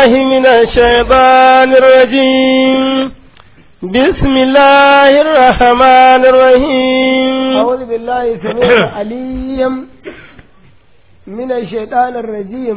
بالله من الشيطان الرجيم بسم الله الرحمن الرحيم أعوذ بالله السميع العليم من الشيطان الرجيم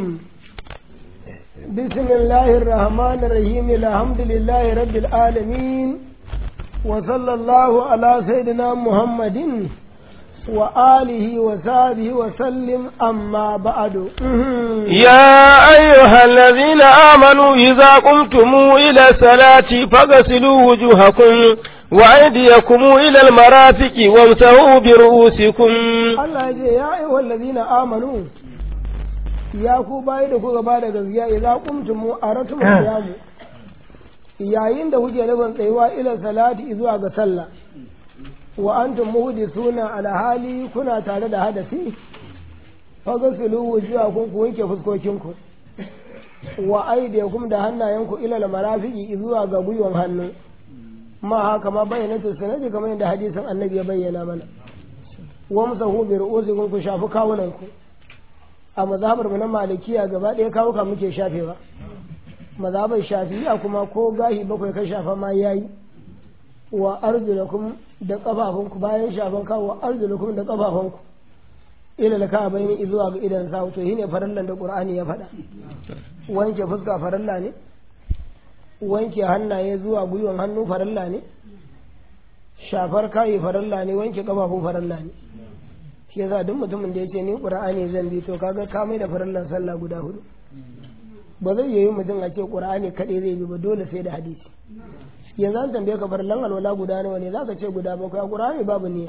بسم الله الرحمن الرحيم الحمد لله رب العالمين وصلى الله على سيدنا محمد وآله وصحبه وسلم أما بعد يا أيها الذين آمنوا إذا قمتم إلى الصلاة فاغسلوا وجوهكم وأيديكم إلى المرافق وامسحوا برؤوسكم Allah ya ce ya ayyuhal ladina amanu ya ku bayi da kuka bada gaskiya idza qumtum aratum qiyamu yayin da kuke nufin tsayuwa ila salati zuwa ga sallah wa antum muhdithuna ala hali kuna tare da hadasi fagasilu wujuhakum ku wanke fuskokinku wa aydiyakum da hannayenku ila al-marafiqi zuwa ga gwiwan hannu ma haka ma bayyana sanadi kamar yadda hadisin annabi ya bayyana mana wamsahu bi ru'usikum ku shafi kawunanku a mazhabar mu na malikiya gaba ɗaya kawuka muke shafewa mazhabar shafi'a kuma ko gahi bakwai ka shafa ma yayi wa arjulakum da kafafunku bayan shafan kawo wa arjulakum da kafafunku ila da ka bayani zuwa ga idan sa to shine farallan da qur'ani ya faɗa wanke fuska faralla ne wanke hannaye zuwa gwiwan hannu faralla ne shafar kayi faralla ne wanke kafafu faralla ne shi yasa duk mutumin da ya ce ni qur'ani zan bi to kaga ka mai da farallan sallah guda hudu ba zai yi mutum a ce qur'ani kaɗai zai bi ba dole sai da hadisi yanzu an tambaye ka farallan alwala guda nawa ne zaka ce guda bakwai a qur'ani babu niyya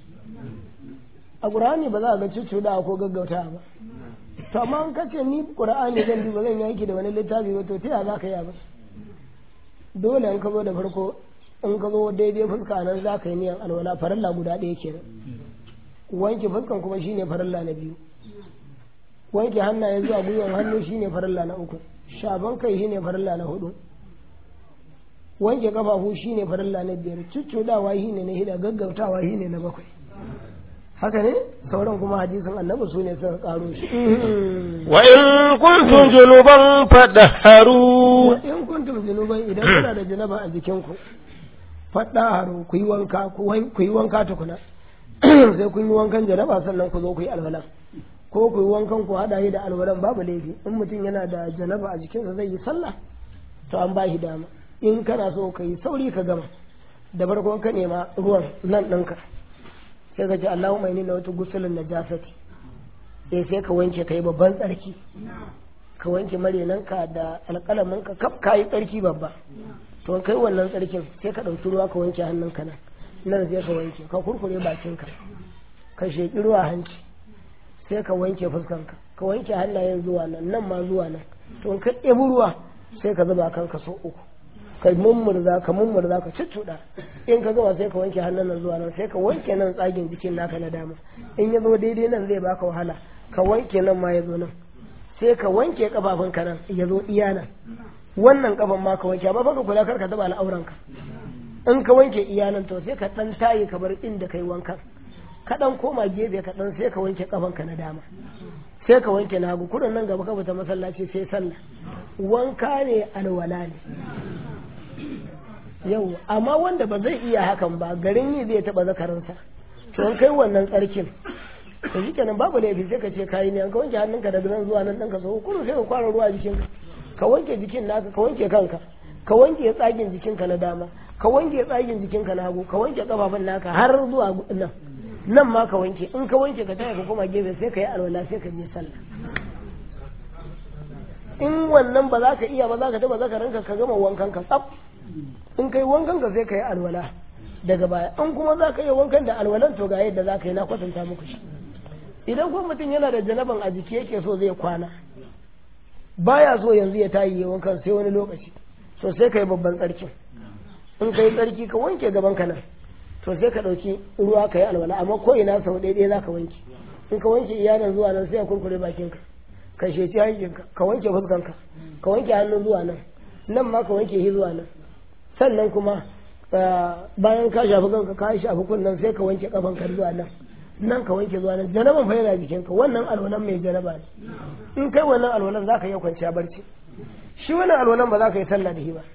a qur'ani ba za ka ga cuccuda ko gaggauta ba to amma an kace ni qur'ani zan bi ba zan yi da wani littafi ba to ta ya za ka yi ba dole in ka zo da farko in ka zo daidai fuska nan za ka yi niyan alwala faralla guda ɗaya kenan wanke fuskan kuma shine faralla na biyu wanke hannaye zuwa gwiwan hannu shine faralla na uku shafan kai shine faralla na hudu wanke kafafu shine faralla na biyar cuccudawa shine na hida gaggautawa shine na bakwai haka ne sauran kuma hadisin annabi su ne suka karo shi wa in kuntum junuban fadahharu wa in kuntum junuban idan kuna da janaba a jikinku fadahharu ku yi wanka ku yi wanka tukuna sai kun yi wankan janaba sannan ku zo ku yi alwala ko ku yi wankan ku hada shi da alwalan babu laifi in mutum yana da janaba a jikinsa zai yi sallah to an ba shi dama in kana so ka yi sauri ka gama da farko ka nema ruwan nan ɗinka sai ka ce Allahumma inni nawaitu gusulun najasati sai sai ka wanke kai babban tsarki ka wanke marenanka da alƙalaminka kaf ka yi tsarki babba to kai wannan tsarkin sai ka ɗauki ruwa ka wanke hannunka nan nan sai ka wanke ka kurkure bakinka ka sheƙi ruwa hanci sai ka wanke fuskanka ka wanke hannayen zuwa nan nan ma zuwa nan to ka ɗebi ruwa sai ka zuba kanka so uku ka mummurza ka mummurza ka cuccuɗa in ka gama sai ka wanke hannun nan zuwa nan sai ka wanke nan tsagin jikin naka na dama in ya zo daidai nan zai baka wahala ka wanke nan ma ya zo nan sai ka wanke kafafun ka nan ya zo iya nan wannan kafan ma ka wanke amma baka kula kar ka taba al'auranka in ka wanke iya nan to sai ka dan tayi ka bar inda kai wankan ka dan koma gefe ka dan sai ka wanke kafan ka na dama sai ka wanke na hagu kudin nan gaba ka fita masallaci sai sallah wanka ne alwala ne yau amma wanda ba zai iya hakan ba garin yi zai taba zakarinsa to an kai wannan tsarkin to shi kenan babu laifi sai ka ce kayi ne ka wanke hannunka daga nan zuwa nan ɗanka sau kuma sai ka kwara ruwa jikinka ka wanke jikin naka ka wanke kanka ka wanke tsagin jikinka na dama ka wanke tsagin jikinka na hagu ka wanke kafafun naka har zuwa nan nan ma ka wanke in ka wanke ka taya ka koma gefe sai ka yi alwala sai ka je sallah in wannan ba za ka iya ba za ka taba zakaranka ka gama wankan ka tsaf in kai wankan ka sai ka yi alwala daga baya in kuma za ka yi wankan da alwalan to ga yadda za ka yi na kwatanta muku shi idan kuma mutum yana da janaban a jiki yake so zai kwana baya so yanzu ya tayi ya wankan sai wani lokaci to sai ka yi babban tsarkin in ka yi tsarki ka wanke gaban ka nan to sai ka ɗauki ruwa ka yi alwala amma ko ina sau ɗaya za ka wanke in ka wanke iyalan zuwa nan sai ka kurkure bakinka ka sheci hankinka ka wanke fuskanka ka wanke hannun zuwa nan nan ma ka wanke shi zuwa nan sannan kuma bayan ka shafi kanka ka shafi kunnen sai ka wanke kafanka zuwa nan nan ka wanke zuwa nan janaban fa yana jikinka wannan alwalan mai janaba ne in kai wannan alwalan za ka iya kwanciya barci shi wannan alwalan ba za ka yi sallah da shi ba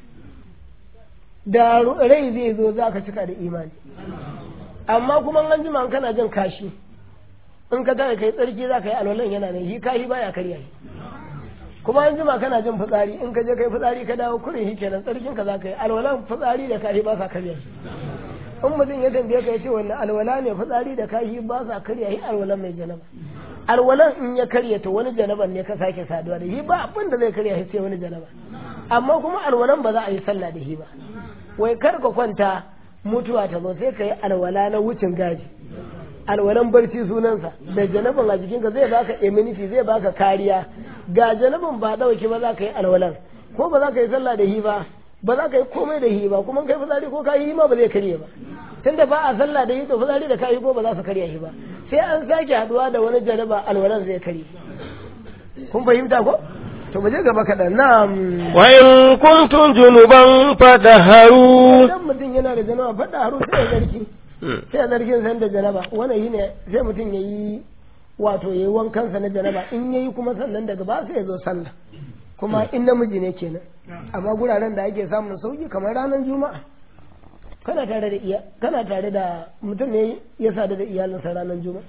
da rai zai zo za ka cika da imani amma kuma an jima kana jin kashi in ka tashi kai tsarki za ka yi alwalan yana nan shi kashi baya karya shi kuma an jima kana jin fitsari in ka je kai fitsari ka dawo kurin shi kenan tsarkin ka za ka yi alwalan fitsari da kashi ba sa karya shi in mutum ya tambaye ka ya ce wannan alwala ne fitsari da kashi ba sa karya shi alwalan mai janaba alwalan in ya karya to wani janaban ne ka sake saduwa da shi ba abin da zai karya shi sai wani janaba amma kuma alwalan ba za a yi sallah da shi ba wai kar ka kwanta mutuwa ta zo sai ka yi alwala na wucin gaji alwalan barci sunansa da janaban a jikinka zai baka immunity zai baka kariya ga janaban ba dauki ba za ka yi alwalan ko ba za ka yi sallah da hi ba ba za ka yi komai da hi ba kuma kai fitsari ko ka yi ma ba zai karye ba tunda ba a sallah da hi to fitsari da ka yi ko ba za su karya shi ba sai an sake haduwa da wani janaba alwalan zai karye kun fahimta ko to mu je gaba kaɗan na wa in kuntum junuban fadaharu idan mutum yana da janaba fada haru sai ya zarki sai ya zargin san da janaba wannan shine sai mutum ya yi wato ya yi wankansa na janaba in ya yi kuma sannan daga ba sai ya zo sallah kuma in namiji ne kenan amma guraren da ake samun sauki kamar ranar juma'a kana tare da iya kana tare da mutum ne ya sadu da iyalinsa ranar juma'a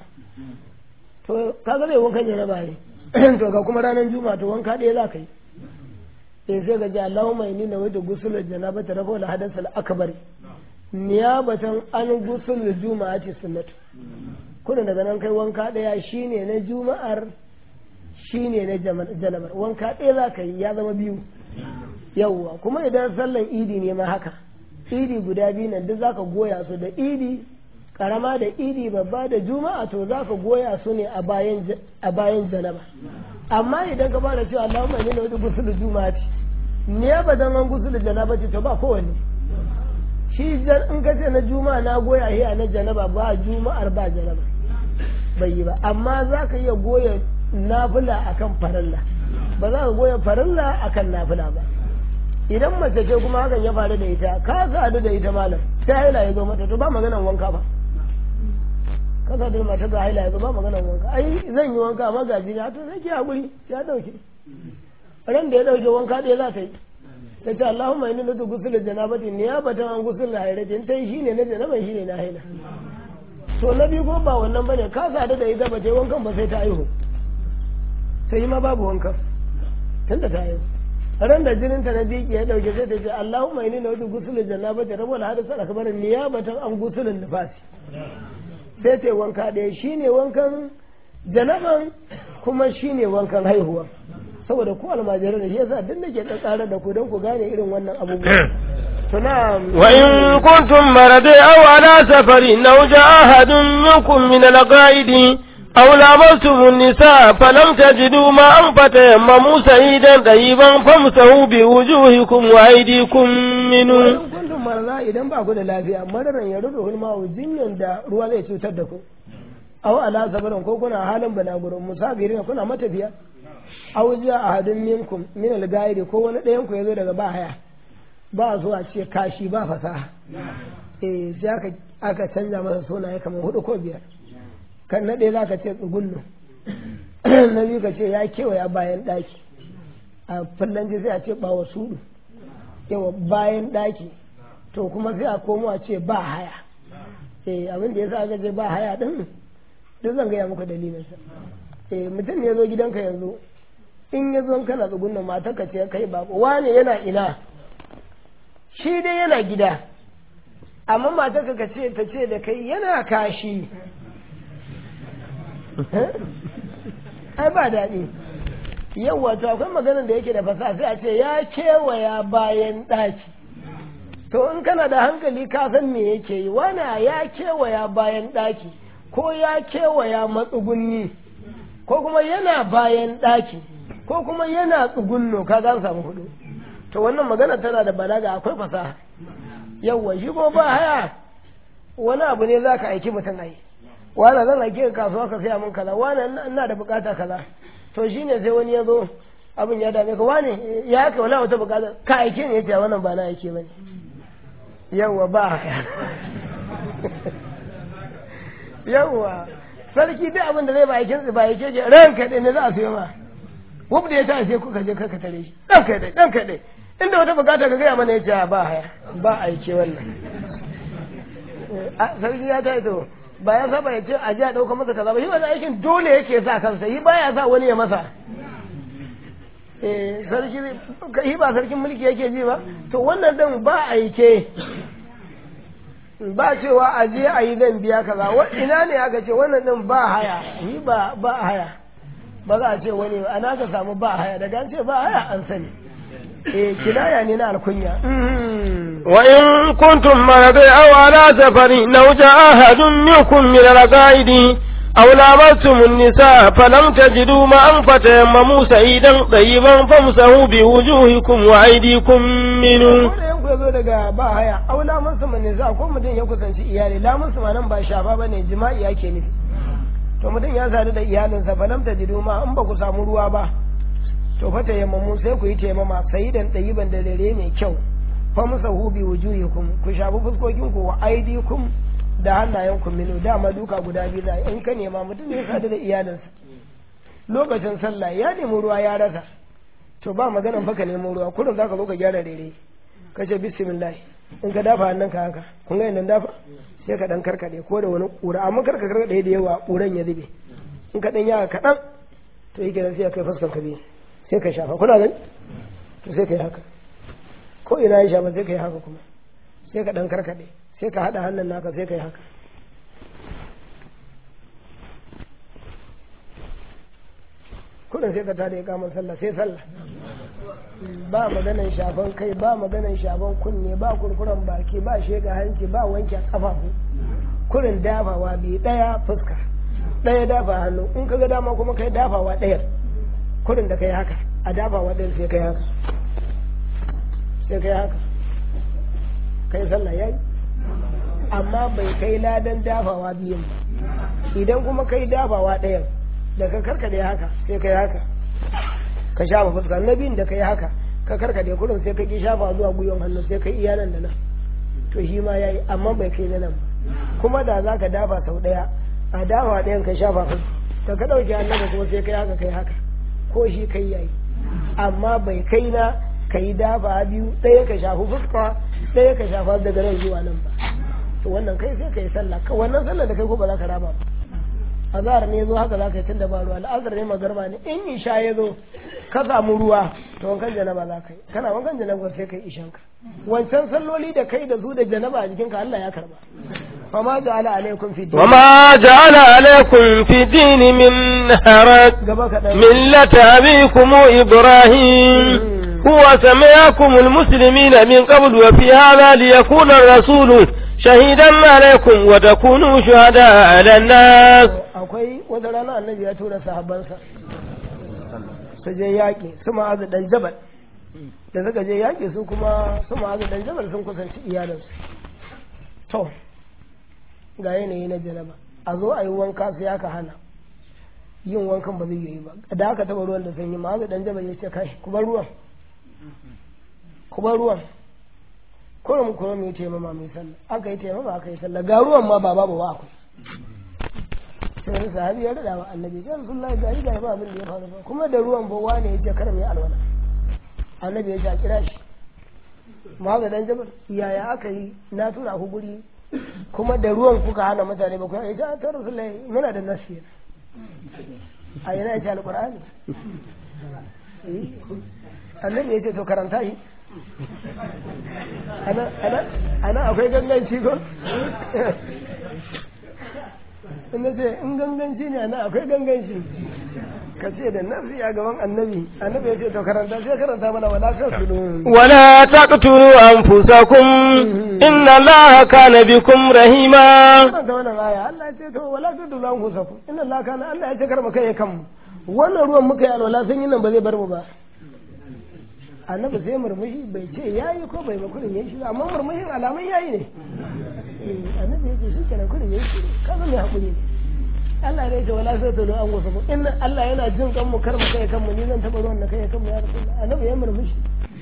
to kaga zai wankan janaba ne to ga kuma ranar juma'a to wanka ɗaya za ka yi eh sai ga ji Allahumma inni nawaitu ghusl janabata rafa al hadath al akbar niyabatan an ghusl juma'ati sunnatu kuna daga nan kai wanka ɗaya shine na juma'ar shine na janabar wanka ɗaya za ka yi ya zama biyu yawwa kuma idan sallan idi ne ma haka idi guda biyu nan duk zaka goya su da idi karama da idi babba da juma'a to za ka goya su ne a bayan janaba amma idan ka bada cewa Allahumma inni nawaitu ghusl juma'ati ne ba dan an ghusl janaba ce to ba kowanne shi in ka ce na juma'a na goya hiya na janaba ba juma'ar ba janaba bai yi ba amma za ka iya goya nafila akan farilla ba za ka goya farilla akan nafila ba idan mace ce kuma hakan ya faru da ita ka sadu da ita malam sai haila ya zo mata to ba maganan wanka ba ka sadu da mata ga haila ya zo ba maganan wanka ai zan yi wanka amma ga jini to sai ki hakuri ya dauke ran da ya dauke wanka ɗaya za ta yi ta ce Allahumma inni nutu gusul janabati niyabatan an gusul hairatin ta yi shine na janaba shine na haila to na biyu ko ba wannan bane ka sadu da ita ba ta yi wankan ba sai ta aihu sai ma babu wankan tunda ta aihu ran da jinin ta na biki ya dauke sai ta ce Allahumma inni nutu gusul janabati rabbul hadisa akbar niyabatan an gusulin nifasi sai ta yi wanka ɗaya shine wankan janaban kuma shine wankan haihuwa saboda ku almajirai da shi yasa duk nake tsara da ku don ku gane irin wannan abubuwa tuna wa in kuntum maradi aw ala safari aw jaa ahadun minkum min al-ghaidi aw lamastum an-nisa falam tajidu ma'an fatayammamu sa'idan tayyiban famsahu bi wujuhikum wa aydikum minhu kuntum marada idan ba ku da lafiya mararan ya rudu hulma jinyan da ruwa zai cutar da ku aw ala safarin ko kuna halin balagurin musafirin kuna matafiya aw ja ahadun minkum min al-ghaidi ko wani ɗayan ku yazo daga bahaya ba zuwa ce kashi ba fasaha eh sai aka aka canza masa sunaye kamar hudu ko biyar kan na ɗaya zaka ce tsugunnu na biyu ka ce ya kewaya bayan ɗaki a fallanci sai a ce bawa sudu yawa bayan ɗaki to kuma sai a komo a ce ba haya eh abin da yasa aka ce ba haya din duk zan gaya muku dalilinsa eh mutum ne ya zo gidanka yanzu in ya zo kana tsugunna matar ka ce kai bako wane yana ina shi dai yana gida amma matar ka ce ta ce da kai yana kashi ai ba daɗi yau wato akwai maganar da yake da fasaha sai a ce ya kewaya bayan ɗaki to in kana da hankali ka san me yake yi wana ya kewaya bayan ɗaki ko ya kewaya matsugunni ko kuma yana bayan ɗaki ko kuma yana tsugunno ka gan samu hudu to wannan magana tana da balaga akwai fasaha yawwa shi ko ba haya wani abu ne za ka aiki mutum ai wani zan aike ka kasuwa ka saya min kaza wani ina da bukata kaza to shine sai wani ya zo abin ya dame ka wani ya haka wala wata bukata ka aike ne yace wannan ba na aike bane yawwa ba haya yawwa sarki duk abin da zai ba aikin ba aike ce ranka ne za a siyo ma wub da ya ta sai kuka je kaka tare shi dan kai dai dan kai dai inda wata bukata ka gaya mana ya ce ba haya ba aike wannan sarki ya ta to ba ya saba ya ce a ji a ɗauka masa kaza ba shi wani aikin dole yake sa kansa shi ba ya sa wani ya masa eh sarki shi ba sarkin mulki yake ji ba to wannan din ba aike ba cewa a je a yi zan biya kaza ina ne aka ce wannan din ba haya yi ba ba haya ba za a ce wani ana ka samu ba haya daga an ce ba haya an sani eh kinaya ne na alkunya wa in kuntum maradi aw ala safari law jaa ahadun minkum min al-qaidi aw lamastum an-nisaa falam tajidu ma'an fatayammamu sa'idan tayyiban famsahu bi wujuhikum wa aydikum minhu ya zo daga ba haya aula musu mane za ko mutum ya kusanci iyali la musu nan ba shafa bane jima'i yake nufi to mutum ya sadu da iyalinsa fa lam tajidu ma in ba ku samu ruwa ba to fa tayammamu sai ku yi taimama sayidan dayiban da dare mai kyau fa musahu bi wujuhikum ku shafi fuskokin ku wa aidikum da hannayen ku minu dama duka guda biyu da in ka nema mutum ya sadu da iyalinsa lokacin sallah ya nemi ruwa ya rasa to ba maganan fa ka nemo ruwa kullum zaka zo ka gyara daidai ka ce bismillah in ka dafa hannun ka haka kun ga idan dafa sai ka dan karkade ko da wani kura amma karka karkade da yawa kuran ya zube in ka dan yawa kaɗan to yake sai kai fuskar ka biyu sai ka shafa kuna gani to sai ka yi haka ko ina ya shafa sai ka yi haka kuma sai ka dan karkade sai ka haɗa hannun naka sai ka yi haka kudin sai ka tada ya kamar sallah sai sallah ba maganan shafan kai ba maganan shafan kunne ba kurkuren baki ba shega hanci ba wanke kafafu kurin dafawa bi daya fuska daya dafa hannu in ka ga dama kuma kai dafawa daya kurin da kai haka a dafawa daya sai kai haka sai kai haka kai sallah yayi amma bai kai ladan dafawa biyun ba idan kuma kai dafawa ɗayan da ka karkade haka sai kai haka ka shafa fuska na biyun da kai haka ka karkade kurin sai ka ki shafa zuwa gwiwan hannu sai kai iya nan da nan to shi ma yayi amma bai kai na nan ba kuma da za ka dafa sau ɗaya a dafa ɗayan ka shafa fuska ka ka ɗauki hannun da kuma sai kai haka kai haka ko shi kai yayi amma bai kai na ka yi dafa biyu ɗaya ka shafi fuska ɗaya ka shafa daga nan zuwa nan ba to wannan kai sai ka yi sallah ka wannan sallah da kai ko ba za ka raba ba azhar ne zo haka za ka yi tunda ba ruwa al'azhar ne magarba ne in isha ya zo ka samu ruwa to wankan janaba za ka yi kana wankan janaba sai ka yi ishan ka wancan salloli da kai da su da janaba a jikinka Allah ya karba فما جعل عليكم في الدين وما جعل عليكم في الدين من حرج ملة أبيكم إبراهيم هو سمعكم المسلمين من قبل وفي هذا ليكون الرسول شهيدا عليكم وتكونوا شهداء على الناس akwai wata rana annabi ya tura sahabbansa su je yaƙi su ma'azu dan jabal da suka je yaƙi su kuma su ma'azu dan jabal sun kusanci iyalinsu to ga yanayi na janaba a zo a yi wanka sai aka hana yin wankan ba zai yi ba da aka taba ruwan da sanyi ma'azu dan jabal ya ce kai ku bar ruwan ku bar ruwan kurum kurum ya taimama mai sallah aka yi taimama aka yi sallah ga ruwan ma ba babu ba akwai sai wani sahabi ya rada wa annabi ya rasulullahi ga ga ba abin da ya faru ba kuma da ruwan ba wane ya ce kar mai alwala annabi ya ce a kira shi ma ga dan jabal yaya aka yi na tura ku guri kuma da ruwan kuka hana mutane ba ku ya ce ta rasulullahi muna da nasiya a yana ya ce alqur'ani annabi ya ce to karanta shi ana akwai ganganci ko ina ce in ganganci ne ana akwai ganganci ka ce da nafsi a gaban annabi annabi ya ce to karanta sai karanta mana wala tasulu ولا تقتلوا أنفسكم إن الله كان بكم رحيما karanta wannan aya Allah ya ce to wala tasulu an kusaku inna Allah kana Allah ya ce karma kai kanmu wannan ruwan muka yi alwala sun yi nan ba zai bar mu ba annabi sai murmushi bai ce yayi ko bai ba kurin yayi shi amma murmushin alaman yayi ne annabi ya ce shi kenan kurin yayi shi kaza mai hakuri ne Allah ne ya ce wala sai tolo an wasu in Allah yana jin kan mu kar mu kai kanmu ni zan taba ruwan da kai kanmu ya rasulullah annabi ya murmushi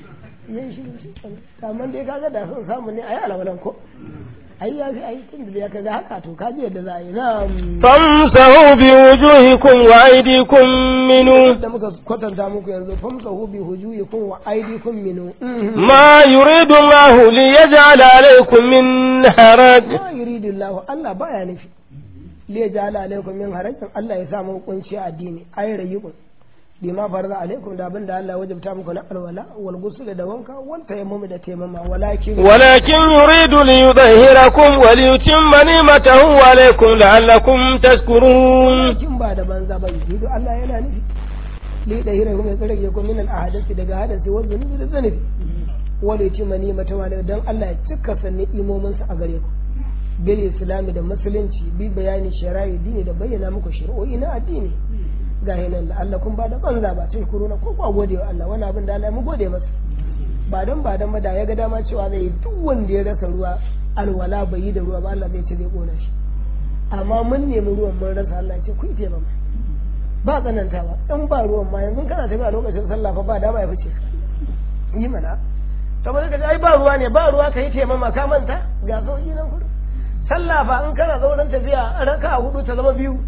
yayi shiru shi amma dai kaga da son samu ne ayi alwalan ko ai ya fi ai tun da ya kaga haka to kaji yadda za a yi na famsahu bi wujuhikum wa aydikum minu da muka kwatanta muku yanzu famsahu bi hujuyikum wa aydikum minu ma yuridu Allah li yaj'ala alaykum min haraj ma yuridu Allah Allah baya nufi li yaj'ala alaykum min harajin Allah ya sa mu kunci a addini ai rayyukun bima farza alaikum da abin da Allah wajabta muku na alwala wal ghusl da wanka wal tayammum da tayammama walakin walakin yuridu li yudahhirakum wa li yutimma ni'matahu alaykum la'allakum tashkurun walakin ba da banza ba yuridu Allah yana nufi li dahirakum ya tsare ku min al ahadasi daga hadasi wa zunubi da zunubi wa li yutimma ni'matahu alaykum dan Allah ya cika sanni imomin sa a gare ku bil islami da musulunci bi bayani shari'a dini da bayyana muku shari'o'i na addini ga nan da Allah kun ba da banza ba tun kuruna ko kwa gode wa Allah wani abin da Allah mu gode masa ba dan ba dan ba da ya ga dama cewa zai duk wanda ya rasa ruwa alwala bai yi da ruwa ba Allah zai ce zai kona shi amma mun nemi ruwan mun rasa Allah ya ce ku ite ba ba tsananta ba in ba ruwan ma yanzu kana tafiya lokacin sallah fa ba dama ya fice yi mana saboda ka ai ba ruwa ne ba ruwa ka yi taimama ka manta ga sauki nan kudu sallah fa in kana zauren tafiya raka hudu ta zama biyu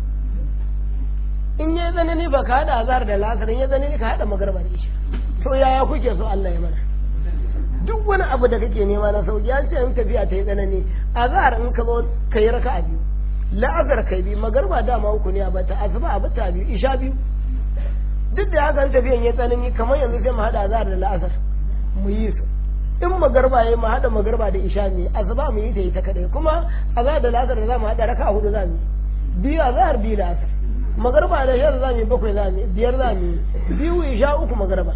in ya tsanani ba ka haɗa azar da lasar in ya tsanani ka haɗa magarba da isha to yaya kuke so Allah ya mana duk wani abu da kake nema na sauki an ce in tafiya ta yi tsanani azar in ka zo ka yi raka a biyu la'azar kai biyu magarba dama uku ne a bata asuba a bata biyu isha biyu duk da haka tafiyan ya tsanani kamar yanzu sai mu haɗa azar da la'azar mu yi su in magarba ya mu haɗa magarba da isha ne asuba mu yi ta yi ta kaɗai kuma azar da la'azar da za mu haɗa raka a hudu za mu yi biyu azar biyu la'azar magarba da shar za mu bakwai za mu biyar za mu biyu isha uku magarba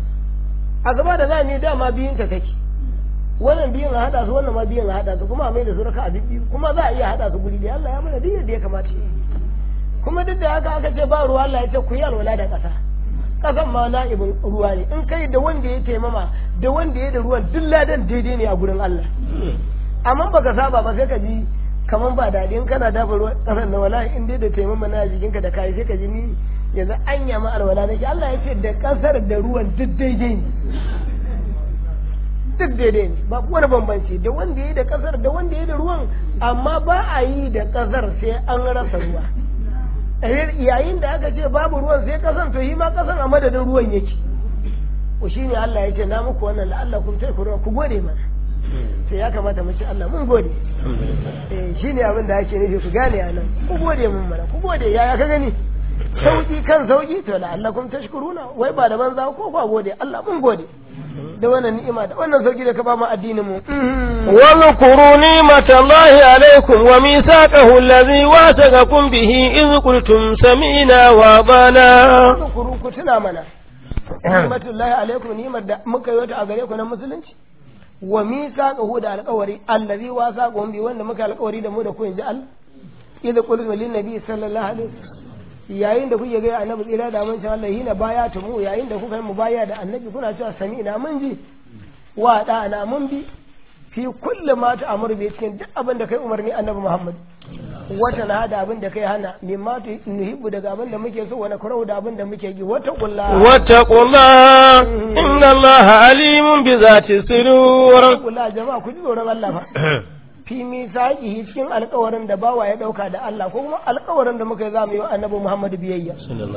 a gaba da za mu dama biyun ta take wannan biyun a hada su wannan ma biyun a hada su kuma a mai da su raka a biyu kuma za a iya hada su guri da Allah ya mana duk yadda ya kamata kuma duk da haka aka ce ba ruwa Allah ya ce ku yi alwala da ƙasa ƙasan ma na'ibin ruwa ne in kai da wanda ya taimama da wanda ya da ruwan duk ladan daidai ne a gurin Allah amma baka saba ba sai ka ji kaman ba daɗi in kana dafa ruwan ƙasar na wala in dai da taimama na jikinka da kayi sai ka ji ni yanzu an yama alwala nake Allah ya ce da ƙasar da ruwan duk daidai ne duk daidai ne ba wani bambanci da wanda ya da ƙasar da wanda ya da ruwan amma ba a yi da ƙasar sai an rasa ruwa yayin da aka ce babu ruwan sai ƙasar to yi ma ƙasar a madadin ruwan yake ku shine Allah ya ce na muku wannan la'allakum tashkurun ku gode mana sai ya kamata mu ce Allah mun gode eh shine abin da ake nufi ku gane a nan ku gode mun mana ku gode yaya ka gani sauki kan sauki to la'allakum tashkuruna wai ba da banza ko ba gode Allah mun gode da wannan ni'ima da wannan sauki da ka ba mu addinin mu واذكروا نعمة الله عليكم وميثاقه الذي واثقكم به إذ قلتم سمعنا وأطعنا kuru ku tuna mana ni'matullahi alaikum ni'mar da muka yi a gare ku na musulunci wa mithaqahu da alƙawari allazi wasaqahum bi wanda muka alƙawari da mu da ku inji Allah idza qultu lin nabi sallallahu alaihi wasallam yayin da kuke ga annabi tsira da mun Allah hina baya ta mu yayin da kuka yi mu baya da annabi kuna cewa sami'na mun ji wa da'ana mun bi fi kulli ma ta'muru bi cikin duk abin da kai umarni annabi Muhammad wata na da abin da kai hana mimma tu nuhibbu daga abin da muke so wani kurau da abin da muke gi wata kulla واتقوا الله إن الله عليم بذات الصدور kulla jama'a ku ji tsoron Allah fa fi misaqihi cikin alƙawarin da bawa ya dauka da Allah ko kuma alƙawarin da muka yi zamu yi wa annabi Muhammad biyayya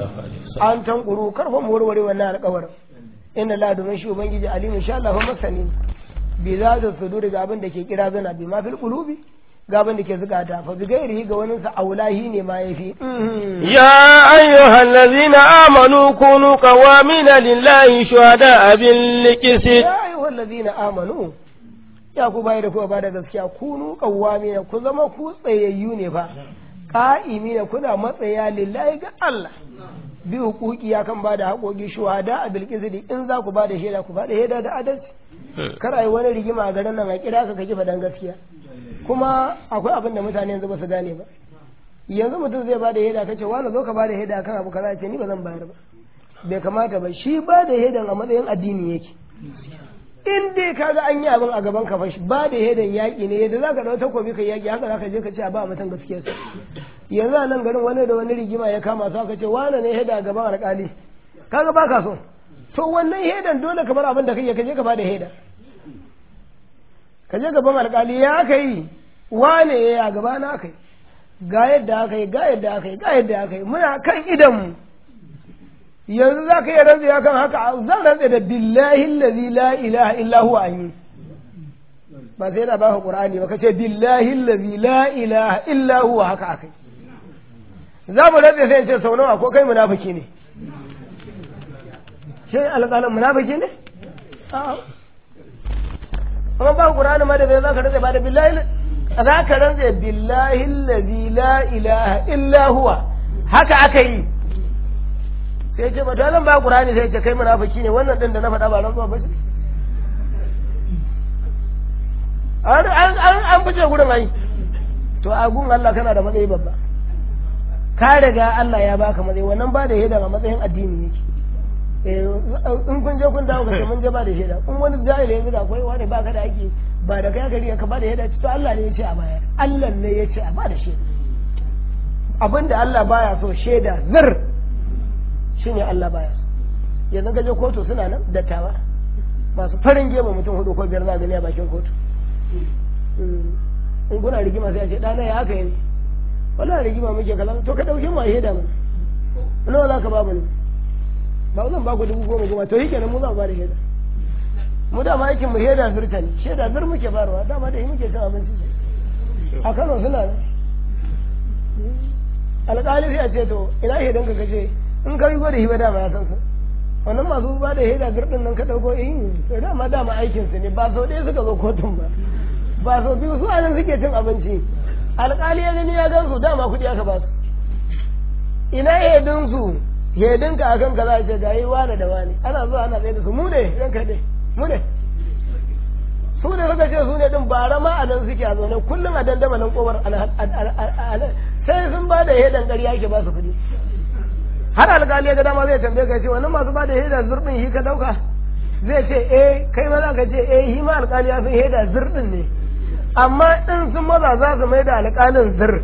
an tankuru karfa mu warware wannan alƙawarin inna la domin shi ubangiji alimu insha Allah masani bi za ta sudur ga abin da ke kira zana bi ma fil qulubi ga abin da ke zukata fa bi gairihi ga wani sa aulahi ne ma yafi يا أيها الذين آمنوا كونوا قوامين لله شهداء بالقسط ya ayyuhal ladina amanu ya ku bayar da ku ba da gaskiya kunu qawwamina ku zama ku tsayayyu ne fa qa'imina kuna matsaya lillahi ga Allah bi hukuki ya kan bada haƙoƙi shuhada a bilqisdi in za ku bada shaida ku bada shaida da adalci kar ai wani rigima a garin nan a kira ka kake faɗan gaskiya kuma akwai abin da mutane yanzu ba su gane ba yanzu mutum zai bada shaida kace wani zo ka bada shaida kan abu kaza ce ni ba zan bayar ba bai kamata ba shi ba da shaidan a matsayin addini yake in dai ka ga an yi abin a gaban ka fashi ba da shaidan yaƙi ne yadda za ka ɗau takobi ka yaƙi haka za ka je ka ce a ba mutum gaskiya sa yanzu a nan garin wani da wani rigima ya kama su aka ce wane ne shaida a gaban alƙali kaga ba ka so to wannan hedan dole ka bar abin da kake ka je ka bada heda ka je gaban alkali ya aka yi wane ya gaba na aka yi ga yadda aka yi ga yadda aka yi ga yadda aka yi muna kan idanmu yanzu za ka iya rantsa ya kan haka zan rantsa da billahi allazi la ilaha illa huwa an yi ba sai na baka qur'ani ba kace billahi allazi la ilaha illa huwa haka akai za mu rantsa sai in ce sau nawa ko kai munafiki ne shi alƙalin munafiki ne a'a amma ba qur'ani ma da bai za ka rantsa ba da billahi za ka rantsa billahi allazi la ilaha illa huwa haka aka yi sai ce ba to zan ba qur'ani sai ce kai munafiki ne wannan din da na faɗa ba rantsuwa ba ce an an an fice gurin ai to a gun Allah kana da matsayi babba ka riga Allah ya baka matsayi wannan ba da shaida a matsayin addini yake in kun je kun dawo ka mun je ba da shaida in wani jahili yanzu da akwai wani baka da aiki ba da kai gari ka ba da shaida to Allah ne ya ce a baya Allah ne ya ce a ba da shaida abinda Allah baya so shaida zir shine Allah baya so yanzu ka je kotu suna nan dattawa masu farin gema mutum hudu ko biyar za gani a bakin kotu in kuna rigima sai a ce ɗana ya haka yi wala rigima muke kaza to ka ɗauke mu a shaida mana nawa za ka ba mu ne ba zan ba ku dubu goma goma to yi kenan mu za mu ba da shaida mu dama aikin mu shaida zirta ne shaida zir muke barwa dama da yi muke cin abinci a Kano suna nan alƙali sai a ce to ina shaidan ka kace in ka yi gwada hiba dama ya san su wannan masu ba da shaida zir din nan ka ɗauko eh to dama dama aikin su ne ba sau ɗaya suka zo kotun ba ba sau biyu su anan suke cin abinci alƙali ya gani ya gan su dama kuɗi aka ba su ina hedin su hedin ka akan ka za a ce gayi wane da wane ana zuwa ana tsaye da su mu ne ran kai dai mu ne su ne suka ce su ne din bara ma a nan suke a zaune kullum a dandamalin kowar sai sun ba da hedan ƙarya ake ba su kuɗi har alƙali ya ga dama zai tambaye ka ce wannan masu ba da hedan zurɗin shi ka ɗauka zai ce eh kai ma za ka ce eh shi ma alƙali ya san heda zurɗin ne amma in sun maza za su mai da alƙalin zir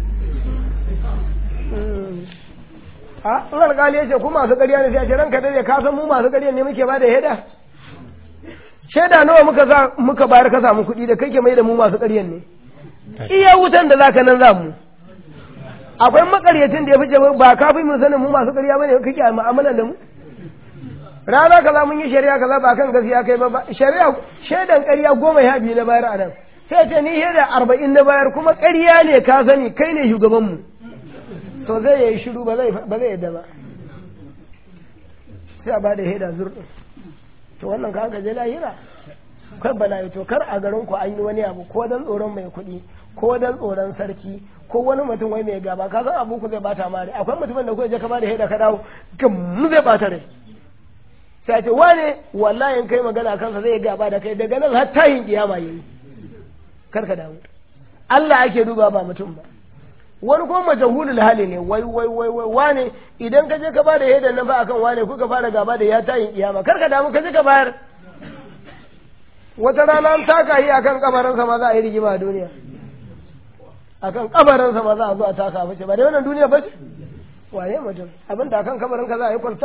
a in alƙali ya ce ku masu ƙarya ne sai a ce ranka dai ka san mu masu ƙarya ne muke ba da heda shaida nawa muka za muka bayar ka samu kuɗi da kake mai da mu masu ƙaryan ne iya wutan da zaka nan za mu akwai makaryacin da ya fice ba ka fi mu sanin mu masu ƙarya bane kake mu'amalan da mu rana kaza mun yi shari'a kaza ba kan gaskiya kai ba shari'a shaidan ƙarya goma ya biyu na bayar a nan sai ce ni shaida arba'in na bayar kuma ƙarya ne ka sani kai ne shugaban mu to zai yi shiru ba zai ba zai yadda ba sai a ba da shaida zurɗin to wannan ka gaje lahira kai bala'i to kar a garin ku an yi wani abu ko dan tsoron mai kuɗi ko dan tsoron sarki ko wani mutum wai mai gaba ka san abu ku zai bata mare akwai mutumin da kuka je ka ba da shaida ka dawo gum zai bata rai sai ce wane wallahi in kai magana kansa zai gaba da kai daga nan har tayin kiyama yayi kar ka damu Allah ake duba ba mutum ba wani kuma majahulul hali ne wai wai wai wai wane idan ka je ka bada hedan nan ba akan wane kuka fara gaba da ya tayin kiyama kar ka damu ka je ka bayar wata rana an taka yi akan kabarin sa ma za a yi rigima a duniya akan kabarin sa ma za a zo a taka bace ba da wannan duniya bace wane mutum abin da akan kabarin ka za a yi kwalta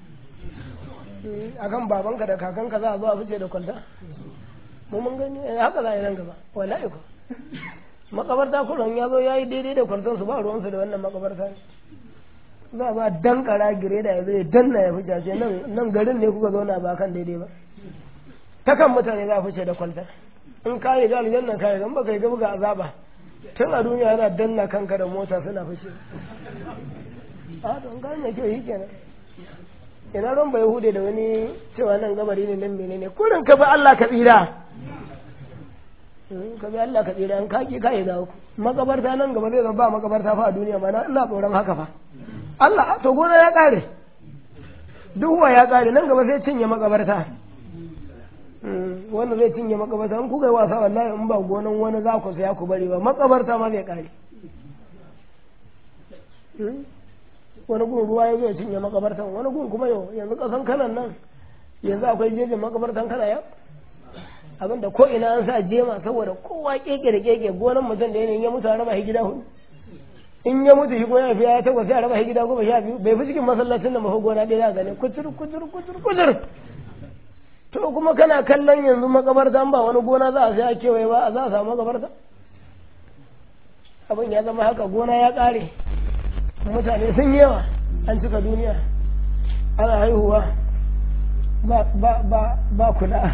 akan babanka da kakanka za a zo a fice da kwalta mu mun gani haka za a yi nan gaba wallahi ko makabarta kullum ya zo ya yi daidai da kwarton su ba ruwansu da wannan makabarta ne za ba dan kara gire da ya zai danna ya fice ce nan nan garin ne kuka zauna ba kan daidai ba ta kan mutane za a fice da kwalta in ka yi ga aljanna ka yi gan baka yi ga buga azaba tun a duniya yana danna kanka da mota suna fice a don ga mai kyau yi kenan ina ran bai hude da wani cewa nan gabari ne nan menene kurin ka bi Allah ka tsira ka bi Allah ka tsira in kaki ka yi dawo makabarta nan gaba zai zama ba makabarta fa a duniya ma ina tsoron haka fa Allah to gona ya kare duhuwa ya kare nan gaba zai cinye makabarta wanda zai cinye makabarta in kuka yi wasa wallahi in ba gonan wani za ku saya ku bari ba makabarta ma zai kare wani gun ruwa ya zo ya cinye makabartan wani gun kuma yau yanzu kasan kanan nan yanzu akwai jejin makabartan kana yau abinda ko ina an sa jema saboda kowa keke da keke gonan mutum da yanayin ya mutu a raba gida hudu in ya mutu shi ko ya fi ya takwas ya raba shi gida goma sha biyu bai fi cikin masallacin da mafi gona ɗaya za gane kutur kutur kutur kutur to kuma kana kallon yanzu makabarta ba wani gona za a sai a kewaye ba a za a samu makabarta abin ya zama haka gona ya ƙare mutane sun yawa an cika duniya ana haihuwa ba ba ba ba kula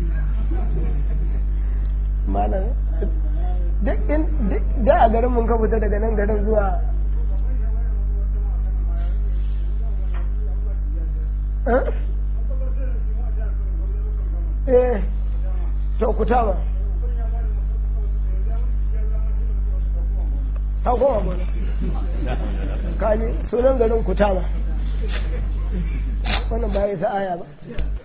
malam duk in da a garin mun ka fita daga nan garin zuwa eh to ku taba ta koma mana kaji sunan garin ku taba wannan ba ya aya ba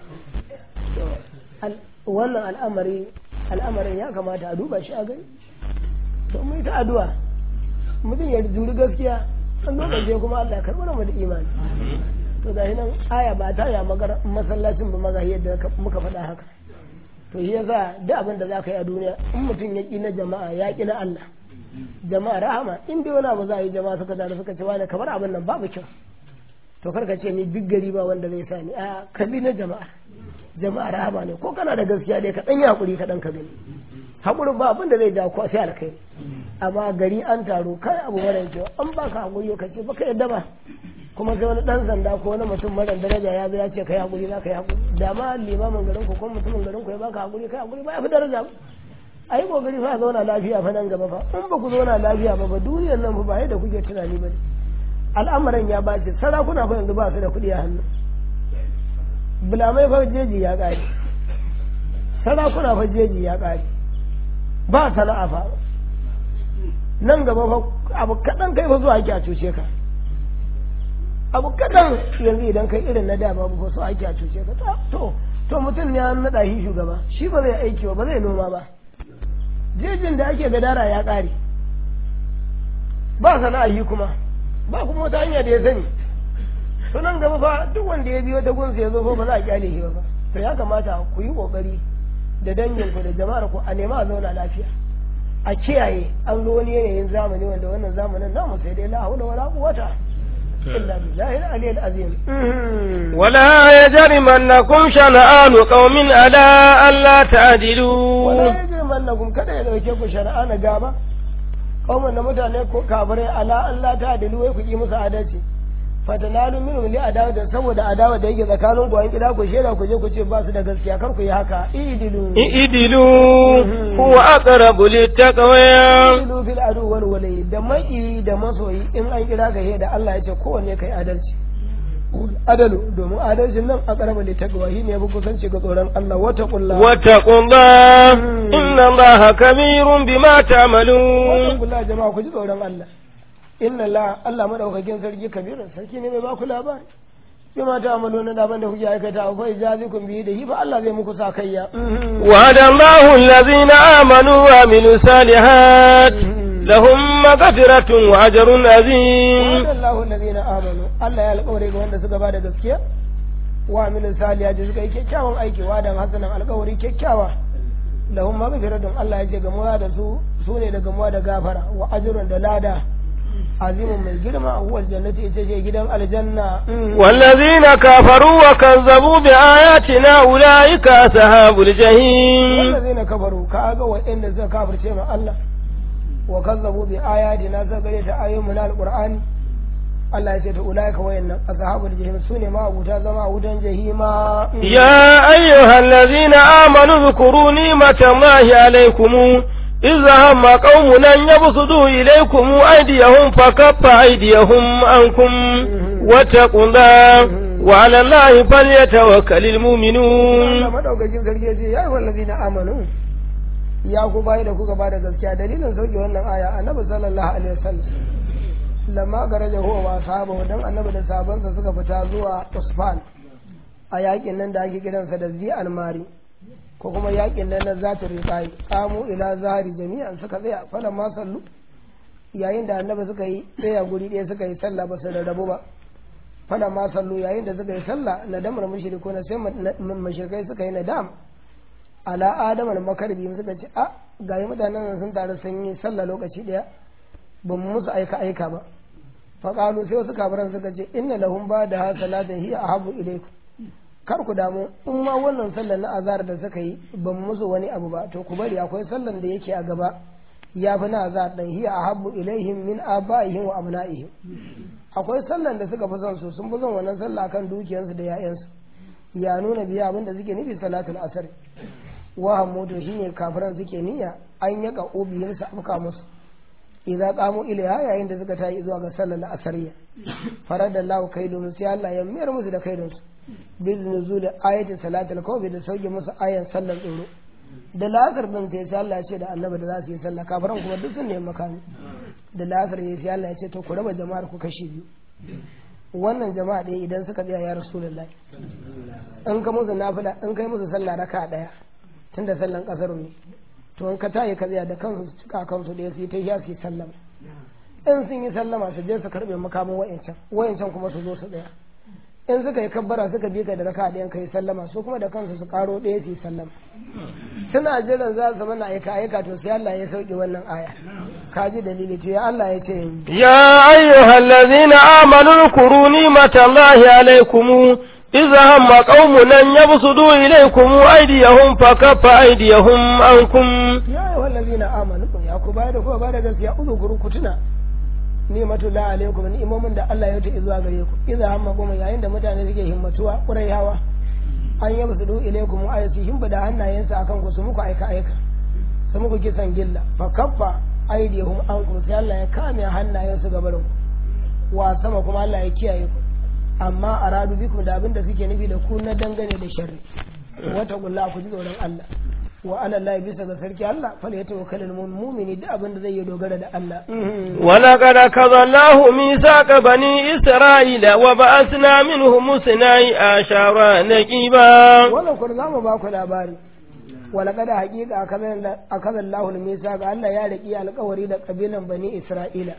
wannan al'amari al'amarin ya kamata a duba shi a gani to mai ta addu'a mutum ya juri gaskiya an lokaci kuma Allah ya karɓar mu da imani to da nan aya ba ta ya magar masallacin ba maza yadda muka faɗa haka to shi yasa duk abin da za ka yi a duniya in mutum ya ƙi na jama'a ya ƙi na Allah jama'a rahama in dai wani abu za a yi jama'a suka da suka ce wani kamar abin nan babu kyau to karka ce ni duk gari ba wanda zai sa ni a kabi na jama'a jama'a rahama ne ko kana da gaskiya dai ka dan yi hakuri ka dan ka gani hakurin ba abin da zai ja ko sai alkai amma gari an taro kai abu mara kyau an baka hakuri ka ce baka yadda ba kuma sai wani dan sanda ko wani mutum mara daraja ya zo ya ce kai hakuri za ka yi hakuri da ma limamin garin ku ko mutumin garin ku ya baka hakuri kai hakuri ba ya fi daraja ba a yi kokari fa zauna lafiya fa nan gaba fa in ba ku zauna lafiya ba ba duniyar nan ba yadda kuke tunani ba ne al'amuran ya bace sarakuna fa yanzu ba su da kuɗi a hannu bulamai fa jeji ya ƙare sarakuna fa jeji ya ƙare ba sana'a fa nan gaba fa abu kaɗan kai fa zuwa ake a cuce ka abu kaɗan yanzu idan kai irin na da babu fa so ake a cuce ka to to mutum ne an naɗa shi shugaba shi ba zai aiki ba ba zai noma ba jejin da ake gadara ya ƙare ba sana'a yi kuma ba kuma wata hanya da ya sani to nan gaba fa duk wanda ya biyo ta gunsa ya zo fa ba za a kyale shi ba to ya kamata ku yi kokari da danginku da jama'ar ku a nema a zauna lafiya a kiyaye an zo wani yanayin zamani wanda wannan zamanin namu sai dai la haula wala quwwata illa billahi al-aliyyil azim ولا يجرمنكم شنآن قوم على ألا تعدلوا wala yajrimannakum kada ya dauke ku shari'a na gaba kawai na mutane ko kafirai ala Allah ta adilu wai ku yi musu adalci fatanalu minhum li adawa da saboda adawa da yake tsakanin ku an kida ku sheda ku je ku ce ba su da gaskiya kar ku yi haka idilu اعدلوا هو أقرب للتقوى idilu fil adu wal walai da maki da masoyi in an kira ka da Allah ya ce kowanne kai adalci adalu domin adalcin nan a karaba da taqwa shine ya fi kusanci ga tsoron Allah wata kullu واتقوا الله إن الله كبير بما تعملون wannan kula jama'a ku ji tsoron Allah inna la Allah madaukakin sarki kabirin sarki ne mai ba ku labari bi ma ta amalu na daban da kuke aikata fa ijazikum bi da hi fa Allah zai muku sakayya وعد الله الذين آمنوا وعملوا الصالحات لهم مغفرة وأجر عظيم Allahu allazina amanu Allah ya alƙawari ga wanda suka bada gaskiya wa amilu salihati suka yi kyakkyawan aiki wa dan hasanan alƙawari kyakkyawa lahum maghfiratun Allah ya ce gamuwa da su su ne da gamuwa da gafara wa ajrun da lada azimun mai girma huwa aljannati ita ce gidan aljanna والذين كفروا وكذبوا بآياتنا أولئك أصحاب الجحيم wallazina kafaru ka ga wa'anda suka kafirce ma Allah wa kazzabu bi ayatina suka gare ta ayoyin na alqur'ani Allah ya ce ta ulaika wayannan ashabul jahim sune ma abuta zama a wutan jahima يا أيها الذين آمنوا اذكروا نعمة الله عليكم إذ هم قوم أن يبسطوا إليكم أيديهم فكف أيديهم عنكم واتقوا الله وعلى الله فليتوكل Allah المؤمنون madaukakin sarki ya ce ya yi wallazina amanu ya ku bayi da kuka bada gaskiya dalilin sauke wannan aya annabi sallallahu alaihi wasallam lamma garaja huwa wa sahabahu dan annabi da sahabansa suka fita zuwa Usfan a yakin nan da ake kiransa da zi almari ko kuma yakin nan na zata riqai qamu ila zahari jami'an suka tsaya falan ma sallu yayin da annabi suka yi tsaya guri ɗaya suka yi sallah ba su rarrabu ba falan ma sallu yayin da suka yi sallah nadamar mushriku na sai mushrikai suka yi nadam ala adama da makarbi suka ce a ga yi mutanen nan sun taru sun yi sallah lokaci ɗaya ba mu musu aika aika ba faƙalu sai wasu kafiran suka ce inna lahum ba da ha salatin hiya ahabu ilaikum kar ku damu in ma wannan sallar na azhar da suka yi ba mu musu wani abu ba to ku bari akwai sallar da yake a gaba ya fi na azhar dan hiya ahabu ilaihim min abaihim wa abnaihim akwai sallar da suka fi son su sun fi son wannan sallah kan dukiyarsu da 'ya'yansu ya nuna biya abin da suke nufi salatul asr wa hamudu shine kafiran suke niyya an yaka ubiyar su afka musu idan qamu ilaiha yayin da suka tayi zuwa ga sallar asariya farada Allah kaidun sai Allah ya mayar musu da kaidun su bil nuzul ayati salatul kawfi da sauke musu ayan sallar tsoro da lasar din sai sai Allah ya ce da annabi da za su yi sallah kafiran kuma duk sun nemi makami da lasar ya sai Allah ya ce to ku raba jama'ar ku kashi biyu wannan jama'a ɗaya idan suka tsaya ya rasulullahi in ka musu nafila in kai musu sallah raka ɗaya tunda sallan kasar ne to in ka tayi ka tsaya da kansu su cika kansu da su yi ta hiya su yi sallama in sun yi sallama su je su karbe makamin wayancan wayancan kuma su zo su tsaya in suka yi kabbara suka bi ka da raka ɗayan ka yi sallama su kuma da kansu su karo ɗaya su yi sallama suna jiran za su mana aika aika to sai Allah ya sauke wannan aya ka ji dalili to ya Allah ya ce يا أيها الذين آمنوا اذكروا نعمة الله عليكم إذا هم قوم أن يبسطوا إليكم أيديهم فكف أيديهم عنكم ya yi wallazi na amanu ya ku bayar da kuma bayar da gaskiya uzukuru ku tuna ni'matu la alaikum ni'imomin da Allah ya ta zuwa gare ku idza hamma kuma yayin da mutane suke himmatuwa kurai hawa an yi basu du ilaikum ayati himba da hannayensa akan ku su muku aika aika su muku kisan gilla fa kaffa aydihum ankum sai Allah ya kame hannayensu gabarin ku wa sama kuma Allah ya kiyaye ku amma aradu bikum da abin da suke nufi da ku na dangane da sharri wata gulla ku ji tsoron Allah wa ala Allah bisa ga sarki Allah fal ya tawakkalul mu'mini da abin da zai yi dogara da Allah ولقد أخذ الله ميثاق بني إسرائيل وبعثنا منهم اثني عشر نقيبا wannan kun za mu ba ku labari wala kada haƙiƙa akaza Allahu al-misa ga Allah ya riki alƙawari da kabilan bani Isra'ila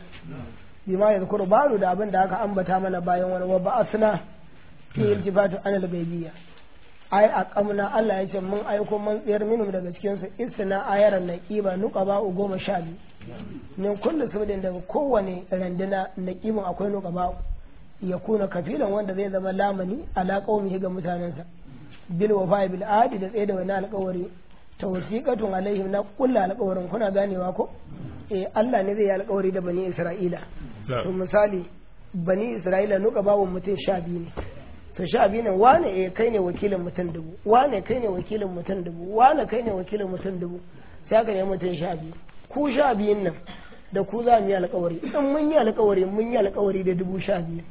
bima yadhkuru ba'du da abin da aka ambata mana bayan wani wa ba'athna fi iltifatu anil gaibiyya ai a kamna Allah ya ce mun aiko man tsayar minum daga cikin su isna ayaran naqiba nuqaba goma sha biyu min kullu sabdin daga kowane randuna naqibin akwai nuqaba ya kuna kafilan wanda zai zama lamani ala qaumihi ga mutanensa bil wafa bil adi da tsaye da wani alƙawari tawsiqatun alaihim na kullu alƙawarin kuna ganewa ko eh Allah ne zai yi alƙawari da bani Isra'ila to misali bani Isra'ila nuka babu mutum sha biyu ne to sha biyu ne wane eh kai ne wakilin mutum dubu wane kai ne wakilin mutum dubu wane kai ne wakilin mutum dubu sai aka ne mutum sha biyu ku sha biyun nan da ku za mu yi alƙawari in mun yi alƙawari mun yi alƙawari da dubu sha biyu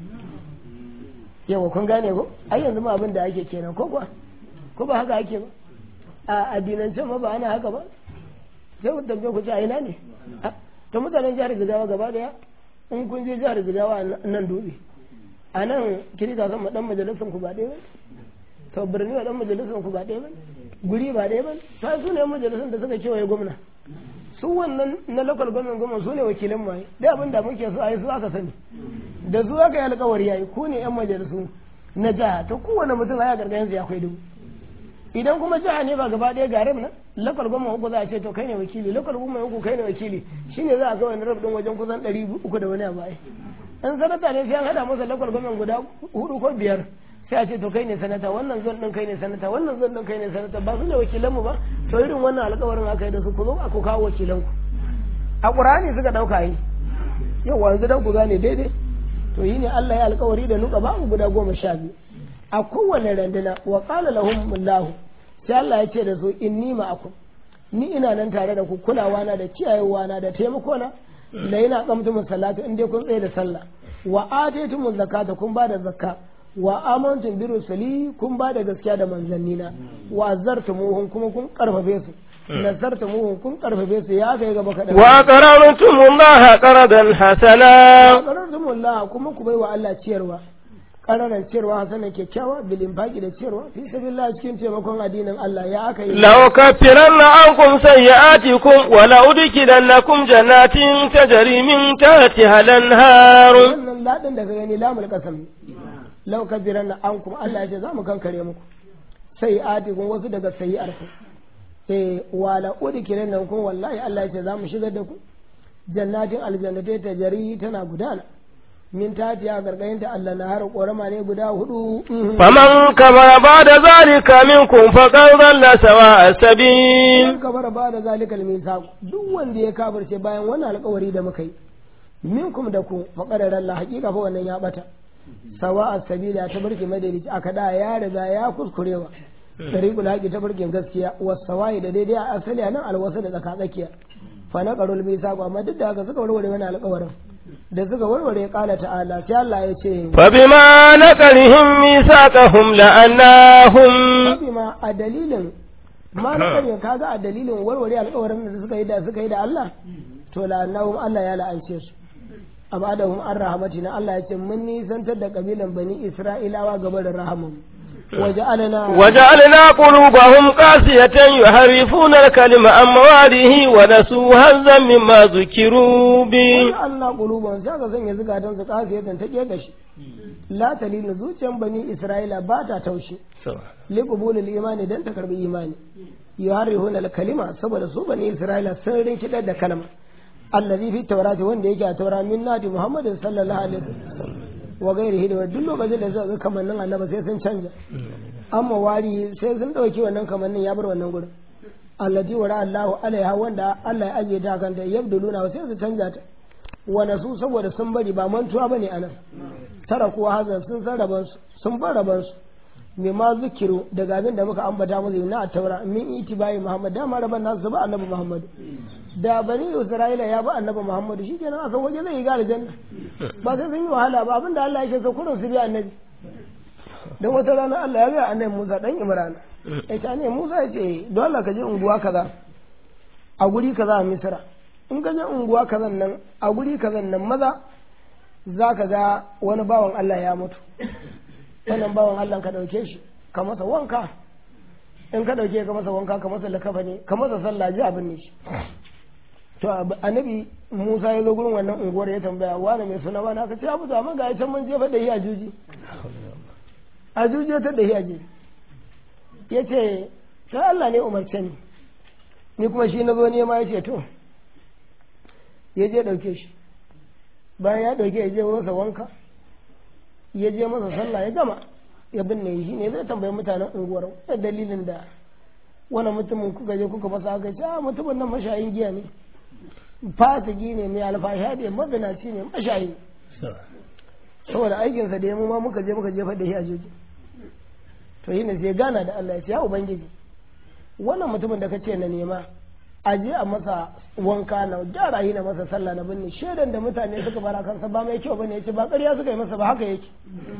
yawa kun gane ko ai yanzu ma abin da ake kenan ko kuwa ko ba haka ake ba a addinance ma ba ana haka ba sai ku tambaye ku ce a ina ne ta mutanen jihar Jigawa gaba daya in kun je jihar Jigawa nan dutse a nan kirista san ma dan majalisan ku ba ɗaya ba to birni wa dan majalisan ku ba ɗaya ba guri ba ɗaya ba ta su ne majalisan da suka kewaye gwamna su wannan na local government gwamna su ne wakilan mu da abin da muke so a yi su aka sani da su aka yi alkawari yayi ku ne yan majalisu na jiha to kowane mutum a gargayen ya akwai dubu idan kuma jiha ne ba gaba ɗaya garin nan lokal goma uku za a ce to kai ne wakili lokal goma uku kai ne wakili shine za a ga wani rabin wajen kusan ɗari uku da wani abu ai in sanata ne sai an hada masa lokal goma guda hudu ko biyar sai a ce to kai ne sanata wannan zon ɗin kai ne sanata wannan zon ɗin kai ne sanata ba su ne wakilan mu ba to irin wannan alƙawarin aka yi da su ku zo ku kawo wakilan ku a ƙur'ani suka ɗauka yi yau wanzu dan ku gane daidai to yi ne Allah ya alƙawari da nuka ba guda goma sha biyu a kowane randuna wa qala lahum Allah sai Allah ya ce da su inni ma'akum ni ina nan tare da ku kulawa na da kiyayewa na da taimako na la yana qamtu salatu in dai kun tsaye da sallah wa ataytum zakata kun ba da zakka wa amantum bi rusuli kun ba da gaskiya da manzannina wa azartumuhum kuma kun karfafe su nazartumuhum kun karfafe su ya kai gaba kadan wa qarartumullah qaradan hasana qarartumullah kuma ku baiwa Allah ciyarwa ƙararar ciyarwa hasanan kyakkyawa bilin baki da ciyarwa fi sabilillah cikin taimakon addinin Allah ya aka yi law kaffiranna ankum sayyi'atikum wa la udkhilannakum jannatin tajri min tahtiha al-anhar wannan ladin da ka gani lamul qasam law kaffiranna ankum Allah ya ce za mu kankare muku sayyi'atikum wasu daga sayyi'arku eh wa la udkhilannakum wallahi Allah ya ce za mu shigar da ku jannatin aljannatai ta jari tana gudana min tatiya gargayinta Allah na har korama ne guda hudu faman kamara ba da zalika minkum faqad dhalla sawa as-sabil in kamar ba da zalikal misaq duk wanda ya kafirce bayan wannan alƙawari da muka yi minkum da ku faqad Allah hakika fa wannan ya bata sawa as-sabila ta barke madalici aka da ya riga ya kuskurewa tariqul haqi ta barkin gaskiya wasawai da daidai a asali nan alwasa da tsaka tsakiya fa na qarul misaq amma duk da haka suka warware wannan alƙawarin da suka warware kala ta'ala sai Allah ya ce fa bima naqarihim misaqahum la'annahum bima a dalilin ma na kare kaga a dalilin warware alƙawarin da suka yi da suka yi da Allah to la'annahum Allah ya la'ance su abadahum an rahmatina Allah ya ce mun nisantar da kabilan bani Isra'ilawa gaba da rahamun وجعلنا وجعلنا قلوبهم قاسية يحرفون الكلمة عن مواده ونسوا هزا مما ذكروا به وجعلنا قلوبهم سيغا سنة زكاة قاسية تجيغش لا تلين زوجا بني إسرائيل باتا توشي لقبول الإيمان دان تكرب إيمان يحرفون الكلمة سبب سو بني إسرائيل سرين كده دا كلمة الذي في التوراة وان ديجا التوراة من نادي محمد صلى الله عليه وسلم wa gairi da duk lokacin da suka ga kamannin annaba sai sun canja amma wari sai sun dauki wannan kamannin ya bar wannan gurin allati wara Allahu alaiha wanda Allah ya ajiye ta kanta yabduluna sai su canja ta wa nasu saboda sun bari ba mantuwa bane anan tara kuwa hazan sun san raban su sun bar raban su me ma zikiru daga abin da muka ambata musu na taura min itibai Muhammad dama raban nasu ba annabi Muhammad da bani Isra'ila ya ba annabi Muhammad shikenan a san waje zai yi ga aljanna ba sai sun yi wahala ba abinda Allah yake so kullum su bi annabi dan wata rana Allah ya ga annabi Musa dan Imran ya ce ne Musa ya ce dole ka je unguwa kaza a guri kaza a Misra in ka je unguwa kazan nan a guri kazan nan maza za ka ga wani bawan Allah ya mutu wannan bawan Allah ka dauke shi ka masa wanka in ka dauke ka masa wanka ka masa lakafa ne ka masa sallah ji abin ne shi to annabi Musa ya zo gurin wannan unguwar ya tambaya wani mai suna wani aka ce abu to amma ga can mun jefa da shi a juji a juji ta da shi a jeji ya ce sai Allah ne umarce ni ni kuma shi na zo nema ya ce to ya je ɗauke shi bayan ya ɗauke ya je masa wanka ya je masa sallah ya gama ya binne shi ne zai tambayi mutanen unguwar da dalilin da wani mutumin kuka je kuka masa aka ce a mutumin nan mashayin giya ne fasiki ne mai alfasha ne mazinaci ne mashayi saboda aikinsa da ya mu ma muka je muka jefa da shi a jeji to yi ne sai gana da Allah ya ce ya ubangiji wannan mutumin da ka ce na nema a je a masa wanka na gyara yi na masa sallah na binne shaidan da mutane suka bara kansa ba mai kyau bane ya ce ba ƙarya suka yi masa ba haka yake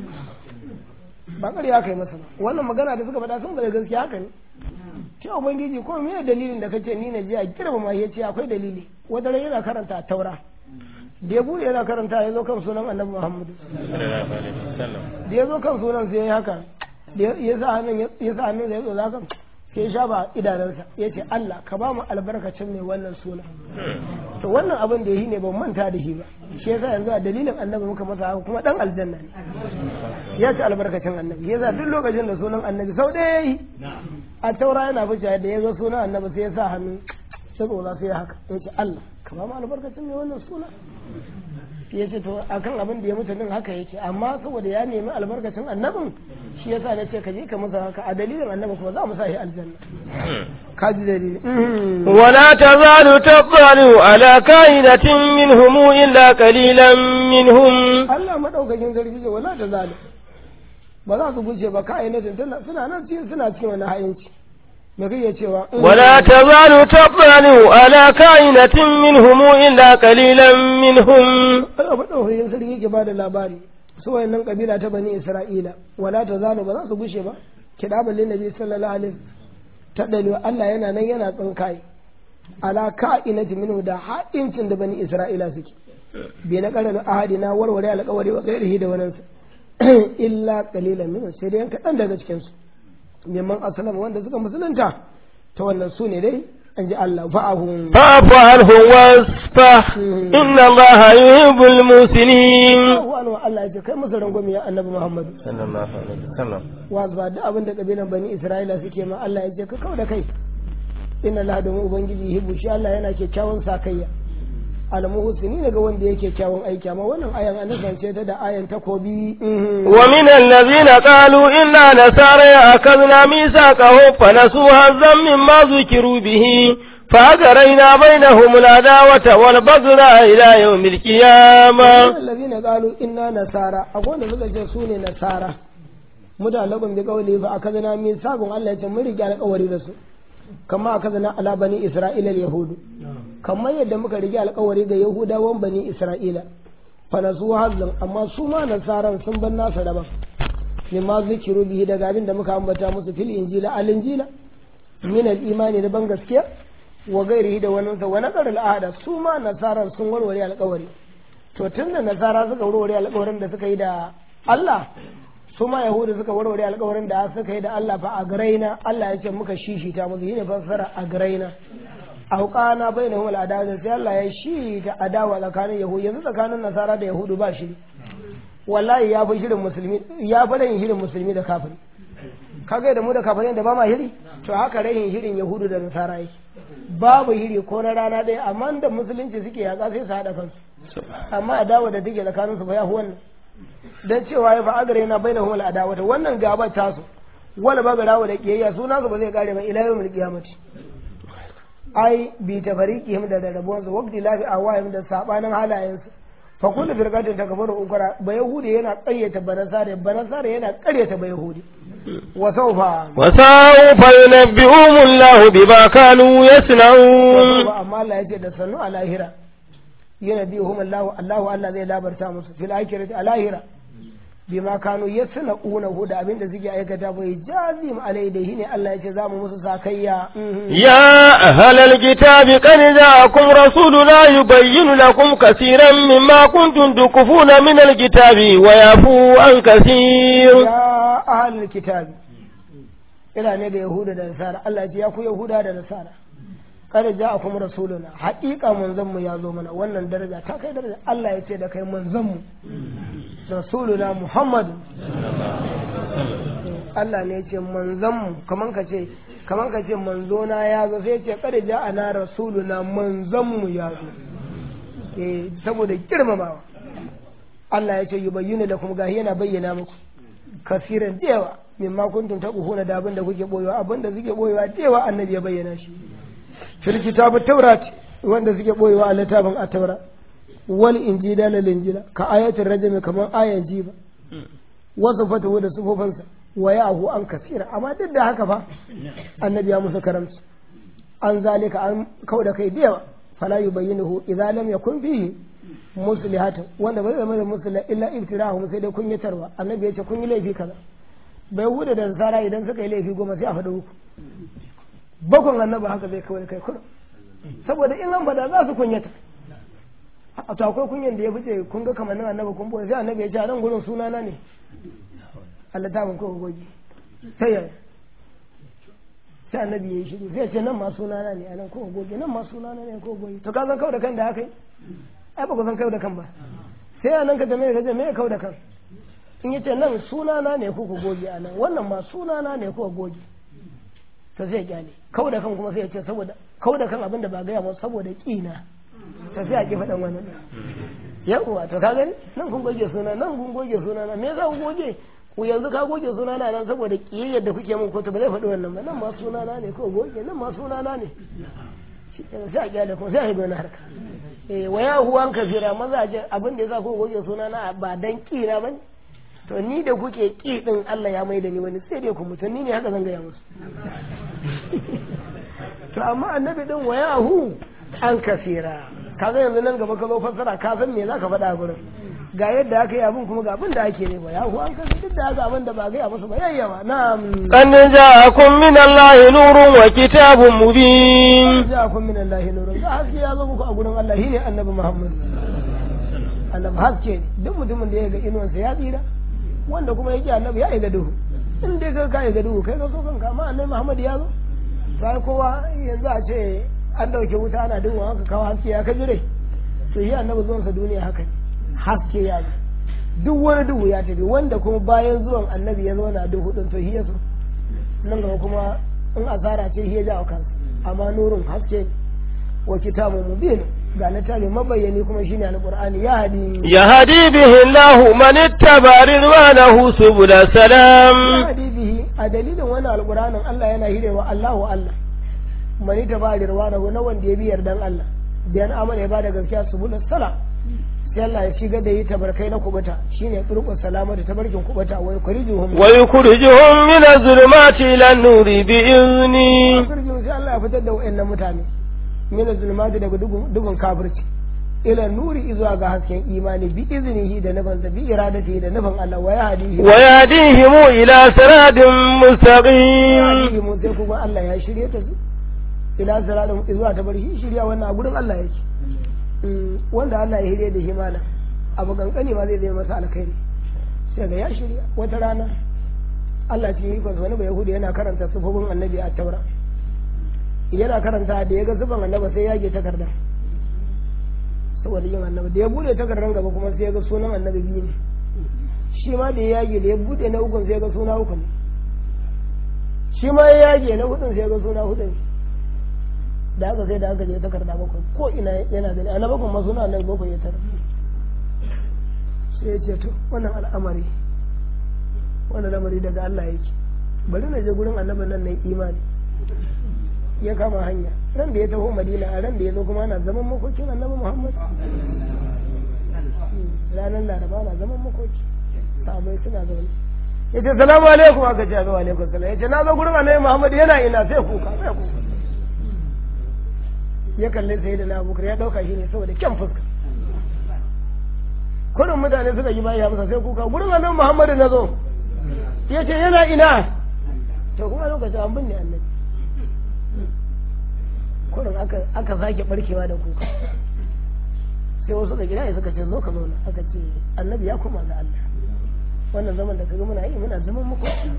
ba ƙarya aka yi masa ba wannan magana da suka faɗa sun bada gaskiya haka ne ce ubangiji ko me dalilin da kace ni na je a girmama ya ce akwai dalili wata ran yana karanta taura da ya bude yana karanta ya zo kan sunan annabi muhammadu da ya zo kan sunan sai ya yi haka ya sa hannun ya sa hannun ya tsoza kan sai ya shafa idanunsa ya ce Allah ka ba mu albarkacin mai wannan suna to wannan abin da yi ne ban manta da shi ba shi yasa yanzu a dalilin annabi muka masa haka kuma dan aljanna ne ya ci albarkacin annabi yasa duk lokacin da sunan annabi sau ɗaya yi a taura yana fice da ya zo sunan annabi sai ya sa hannu sai tsoza sai ya haka ya ce Allah ka ba mu albarkacin mai wannan suna ya ce to akan abin da ya mutu din haka yake amma saboda ya nemi albarkacin annabin shi yasa na ce ka je ka masa haka a dalilin annabi kuma za mu sa shi aljanna ka ji dalili ولا تزال تطلع على كائنة منهم إلا قليلا منهم Allah madaukakin sarki ce wala ta zalim ba za su gushe ba ka'inatin tana suna nan cikin suna cikin wani hayinci me kake cewa ولا تزال تطلع على كائنة منهم إلا قليلا منهم Allah madaukakin sarki yake bada labari su wayannan kabila ta bani Isra'ila wala ta zalu ba za su gushe ba kidaban lin nabi sallallahu alaihi ta dalilu Allah yana nan yana tsinkai ala ka'inati minhu da ha'incin da bani Isra'ila suke bi na karan ahadina warware alƙawari wa gairihi da wannan illa qalilan minhu sai dai kaɗan daga cikin su mimman asalama wanda suka musulunta ta wannan su ne dai an ji Allah fa'ahun فاعف عنهم واصفح إن الله يحب المحسنين wani Allah ya ce kai masa rangwami ya annabi Muhammadu صلى الله عليه وسلم wa ba duk abin da kabilan bani Isra'ila suke ma Allah ya ce ka kawo da kai inna Allah da ubangiji yuhibbu shi Allah yana kyakkyawan sakayya almuhsini ne ga wanda yake kyawun aiki amma wannan ayan an nasance ta da ayan takobi ومن الذين قالوا إنا نسارى أخذنا ميثاقهم فنسوا هزا مما ذكروا به فأجرينا بينهم العداوة والبغضاء إلى يوم القيامة الذين قالوا إنا نسارى أقول لك سوني نسارى متعلق بقوله فأخذنا ميثاقهم الله يتمر رجال قوري رسول kama aka zana ala bani isra'ila yahudu kamar yadda muka rige alkawari ga yahudawan bani isra'ila fa su hazlan amma su ma nasaran sun ban nasa daban ne ma zikiru bihi daga abin da muka ambata musu fil injila al injila min al imani da ban gaskiya wa gairihi da wani wa naqar al ahada su ma nasaran sun warware alkawari to tunda nasara suka warware alkawarin da suka yi da Allah su ma yahudu suka warware alkawarin da suka yi da Allah fa a garaina Allah ya ce muka shishita musu yi ne fassara a garaina auqana bainahum al-adawa sai Allah ya shi ta adawa tsakanin yahudu yanzu tsakanin nasara da yahudu ba shi wallahi ya fi shirin musulmi ya fi rayin shirin musulmi da kafiri kaga da mu da kafirin da ba ma hiri to haka rayin shirin yahudu da nasara yake babu hiri ko na rana ɗaya amma da musulunci suke yaƙa sai su haɗa kansu amma adawa da take tsakanin su ba ya wannan dan cewa ya fa'agare na bai da humul adawata wannan gaba ta su wala ba garawa da kiyayya suna su ba zai kare ba ila yawmil qiyamati ai bi tafariqihim da rarrabuwan su waqti lafi awayim da sabanin halayen su fa kullu firqatin takbaru ukra ba yahudi yana ƙaryata banasare banasare yana ƙaryata ba yahudi wa sawfa wa sawfa yunabbi'uhum Allah bima kanu yasna'un amma Allah yace da sannu a lahira yana biyu hum Allah Allah Allah zai labarta musu fil akhirati a lahira bima kanu yasna una da abinda suke aikata bai jazim alai da ne Allah ya ce zamu musu sakayya ya ahlal kitabi qad ja'akum rasuluna yubayyinu lakum kaseeran mimma kuntum tukufuna min alkitabi wa yafu an kaseer ya ahlal kitabi ila ne ga yahuda da nasara Allah ya ce ya ku yahuda da nasara kada ja akum rasuluna haƙiƙa manzon mu ya zo mana wannan daraja ta kai daraja Allah ya ce da kai manzon mu rasuluna Muhammad Allah ne ya ce manzon mu kaman ka ce kaman ka ce manzona ya zo sai ya ce kada ja ana rasuluna manzon mu ya zo eh saboda girmamawa Allah ya ce yubayyinu lakum gahi yana bayyana muku kasiran dewa mimma kuntum taquhuna da abin da kuke boyewa abin da suke boyewa dewa annabi ya bayyana shi fil kitabut taurat wanda suke boyewa a littafin at-taura wal injila lil injila ka ayatul rajm kamar ayan jiba wasu fatawa da sufofansa wa yahu an kasira amma duk da haka fa annabi ya musu karamci an zalika an kauda kai da yawa fala yubayyinuhu idza lam yakun fihi muslihatan wanda bai zama da musliha illa ibtirahum sai dai kunyatarwa annabi ya ce kun yi laifi kaza bai huda da nasara idan suka yi laifi goma sai a faɗa uku bakon annaba haka zai kawai kai kurum saboda in an faɗa za su kunyata a to akwai kunyan da ya fice kun ga kamannin annaba kun boye sai annabi ya ce a nan gurin sunana ne Allah ta ko goge sai ya sai annabi ya yi shiru sai ya ce nan ma sunana ne a nan ko goge nan ma sunana ne ko goge to ka san kawai da kan da haka yi ai ba ku san kawai da kan ba sai a nan ka jami'a ka jami'a kawai da kan in ya ce nan sunana ne ko ku goge a nan wannan ma sunana ne ko goge to zai kyale kau da kan kuma sai ya ce saboda kau da kan abin da ba gaya masa saboda kina to sai a ki faɗan wani yawwa to ka gani nan kun goge suna nan kun goge suna na me yasa kun goge ku yanzu ka goge suna na nan saboda kiyayyar da kuke min ko to ba zai faɗi wannan ba nan ma suna na ne ko goge nan ma suna na ne sai a kyale kuma sai a yi wani harka eh waya huwan kafira mazaje abin da yasa ko goge suna na ba dan kina ba ne to ni da kuke ƙi ɗin Allah ya mai da ni wani sai dai ku mutum ni ne haka zan gaya musu to amma annabi ɗin wa yahu an kasira ka ga yanzu nan gaba ka zo fassara ka san me zaka faɗa gurin ga yadda aka yi abin kuma ga abin da ake ne ba yahu an kasira duk da haka abin da ba gaya musu ba yayyawa na'am قد جاءكم من الله نور وكتاب مبين ja'akum min Allah nurun ga haske ya zo muku a gurin Allah shine annabi Muhammad annabi haske ne duk mutumin da ya ga inuwansa ya tsira wanda kuma yake annabi ya ga duhu in dai ka ka ga duhu kai ka so kanka amma annabi Muhammad ya zo sai kowa yanzu a ce an dauke wuta ana duhu haka kawo haske ya kaji rai to shi annabi zuwan sa duniya haka ne haske ya zo duk wani duhu ya tafi wanda kuma bayan zuwan annabi ya zauna duhu din to shi ya so nan gaba kuma in asara ce shi ya jawo kansa amma nurun haske ne wa kitabun mubin ga littafi mabayyani kuma shine alqur'ani ya hadi يهدي به الله من اتبع رضوانه سبل ya السلام hadi bihi a dalilin wannan alqur'anin Allah yana hirewa Allahu Allah mani ta ba rirwanahu na wanda ya bi yardan Allah da yan amana ya bada gaskiya subul salam sai Allah ya shiga da yi tabarkai na kubuta shine turqus salamatu tabarkin kubuta wa yukrijuhum ويخرجهم من الظلمات إلى النور بإذنه firgin sai Allah ya fitar da wa'annan mutane mina zulmati daga dugun dugun kafirci ila nuri izuwa ga hasken imani bi iznihi da nufin bi iradatihi da nufin Allah wa yahdihi wa ويهديهم إلى صراط مستقيم yahdihi mun sai kuma Allah ya shirye ta su ila siratin izuwa ta bari shirya wannan a gurin Allah yake Mm, wanda Allah ya shirye da shi malam abu kankani ma zai zai masa alkhairi sai ga ya shirya wata rana Allah cikin ikon wani bai yahudi yana karanta sufofin annabi a taura yana karanta da ya ga zuban annaba sai ya ge takarda saboda yin annaba da ya bude takardar gaba kuma sai ya ga sunan annabi biyu ne shi ma da ya yage da ya bude na ukun sai ya ga suna uku ne shi ma ya yage na hudun sai ya ga suna hudu ne da aka sai da aka je takarda bakwai ko ina yana gani a na bakwai ma suna annabi bakwai ya tara sai ya ce to wannan al'amari wannan lamari daga Allah yake bari na je gurin annabin nan na yi imani ya kama hanya ran da ya taho madina a ran da ya zo kuma ana zaman makokin annabi muhammad ranar laraba na zaman makoki sahabai suna zaune ya ce salamu alaikum aka ce ga alaikum salam ya ce na zo gurin annabi muhammad yana ina sai kuka sai kuka ya kalle sai da na abubakar ya dauka shi ne saboda kyan fuska kurin mutane suka yi bayan masa sai kuka gurin annabi muhammad na zo ya ce yana ina to kuma lokacin an binne annabi kurin aka aka sake barkewa da kuka sai wasu da gida suka ce zo ka zauna aka ce annabi ya koma ga Allah wannan zaman da kaga muna yi muna zaman makoki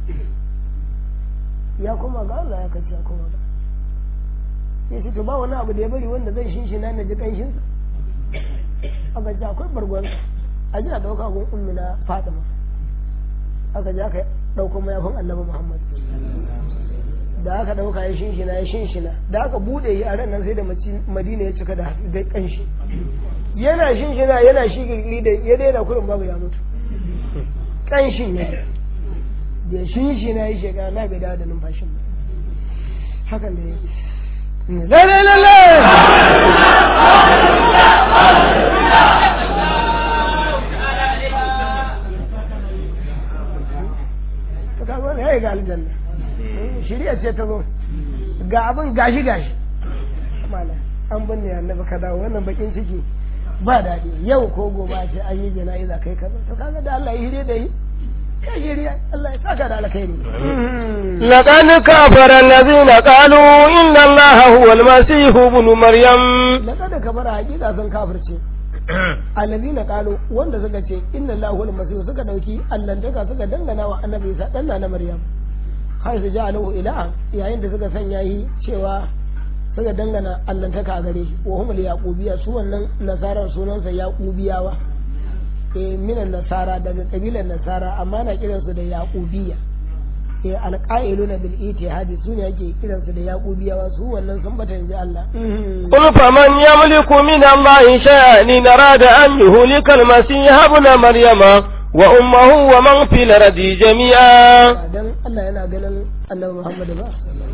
ya koma ga Allah ya kace ya koma ga ya ce to ba wani abu da ya bari wanda zai shinshina na ji kanshin sa aka ce akwai bargonsa a ji a dauka gun ummi na Fatima aka je aka dauko mayafin Annabi Muhammad da aka dauka ya shinshina ya shinshina da aka bude yi a ran nan sai da madina ya cika da da kanshi yana shinshina yana shigiri da ya daina kurin babu ya mutu kanshin ne da shinshina ya shiga na bai dawo da numfashin ba hakan da ya lalle lalle to ka zo ne ya yi ga aljanna shirya ce ta zo ga abin gashi gashi mala an binne annabi ka dawo wannan bakin ciki ba daɗi yau ko gobe a ce an yi jana'iza kai kaza to kaga da Allah ya hire da yi ya shirya Allah ya saka da alkhairi لقد كفر الذين قالوا إن الله هو المسيح ابن مريم laqad kabara hakika sun kafirce allazina qalu wanda suka ce inna Allahu al-masih suka dauki allantaka suka dangana wa annabi Isa dan na Maryam har su ja'alahu ilaha yayin da suka sanya yi cewa suka dangana allantaka a gare shi wa humul yaqubiya su wannan nasarar sunansa yaqubiyawa eh minan nasara daga kabilan nasara amma na kiransu da yaqubiya eh alqailuna bil itihadi su ne yake kiransu da yaqubiyawa su wannan sun bata inji Allah قل فمن يملك من الله شيئا إن أراد أن يهلك المسيح ابن مريم وأمه ومن في الأرض جميعا dan Allah yana ganin Annabi Muhammad ba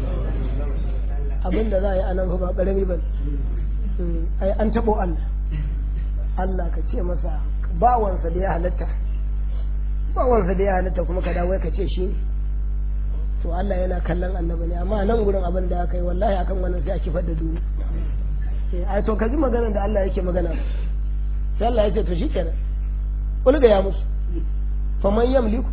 abinda za a yi anan fa ba karami ba ai an tabo Allah Allah ka ce masa bawansa da ya halatta bawansa da ya halatta kuma ka dawo ka ce shi ne to Allah yana kallon annabi ne amma nan gurin abin da aka yi wallahi akan wannan sai a kifar da duniya eh ai to ka ji maganar da Allah yake magana sai Allah ya ce to shikenan ulga ya musu faman yamliku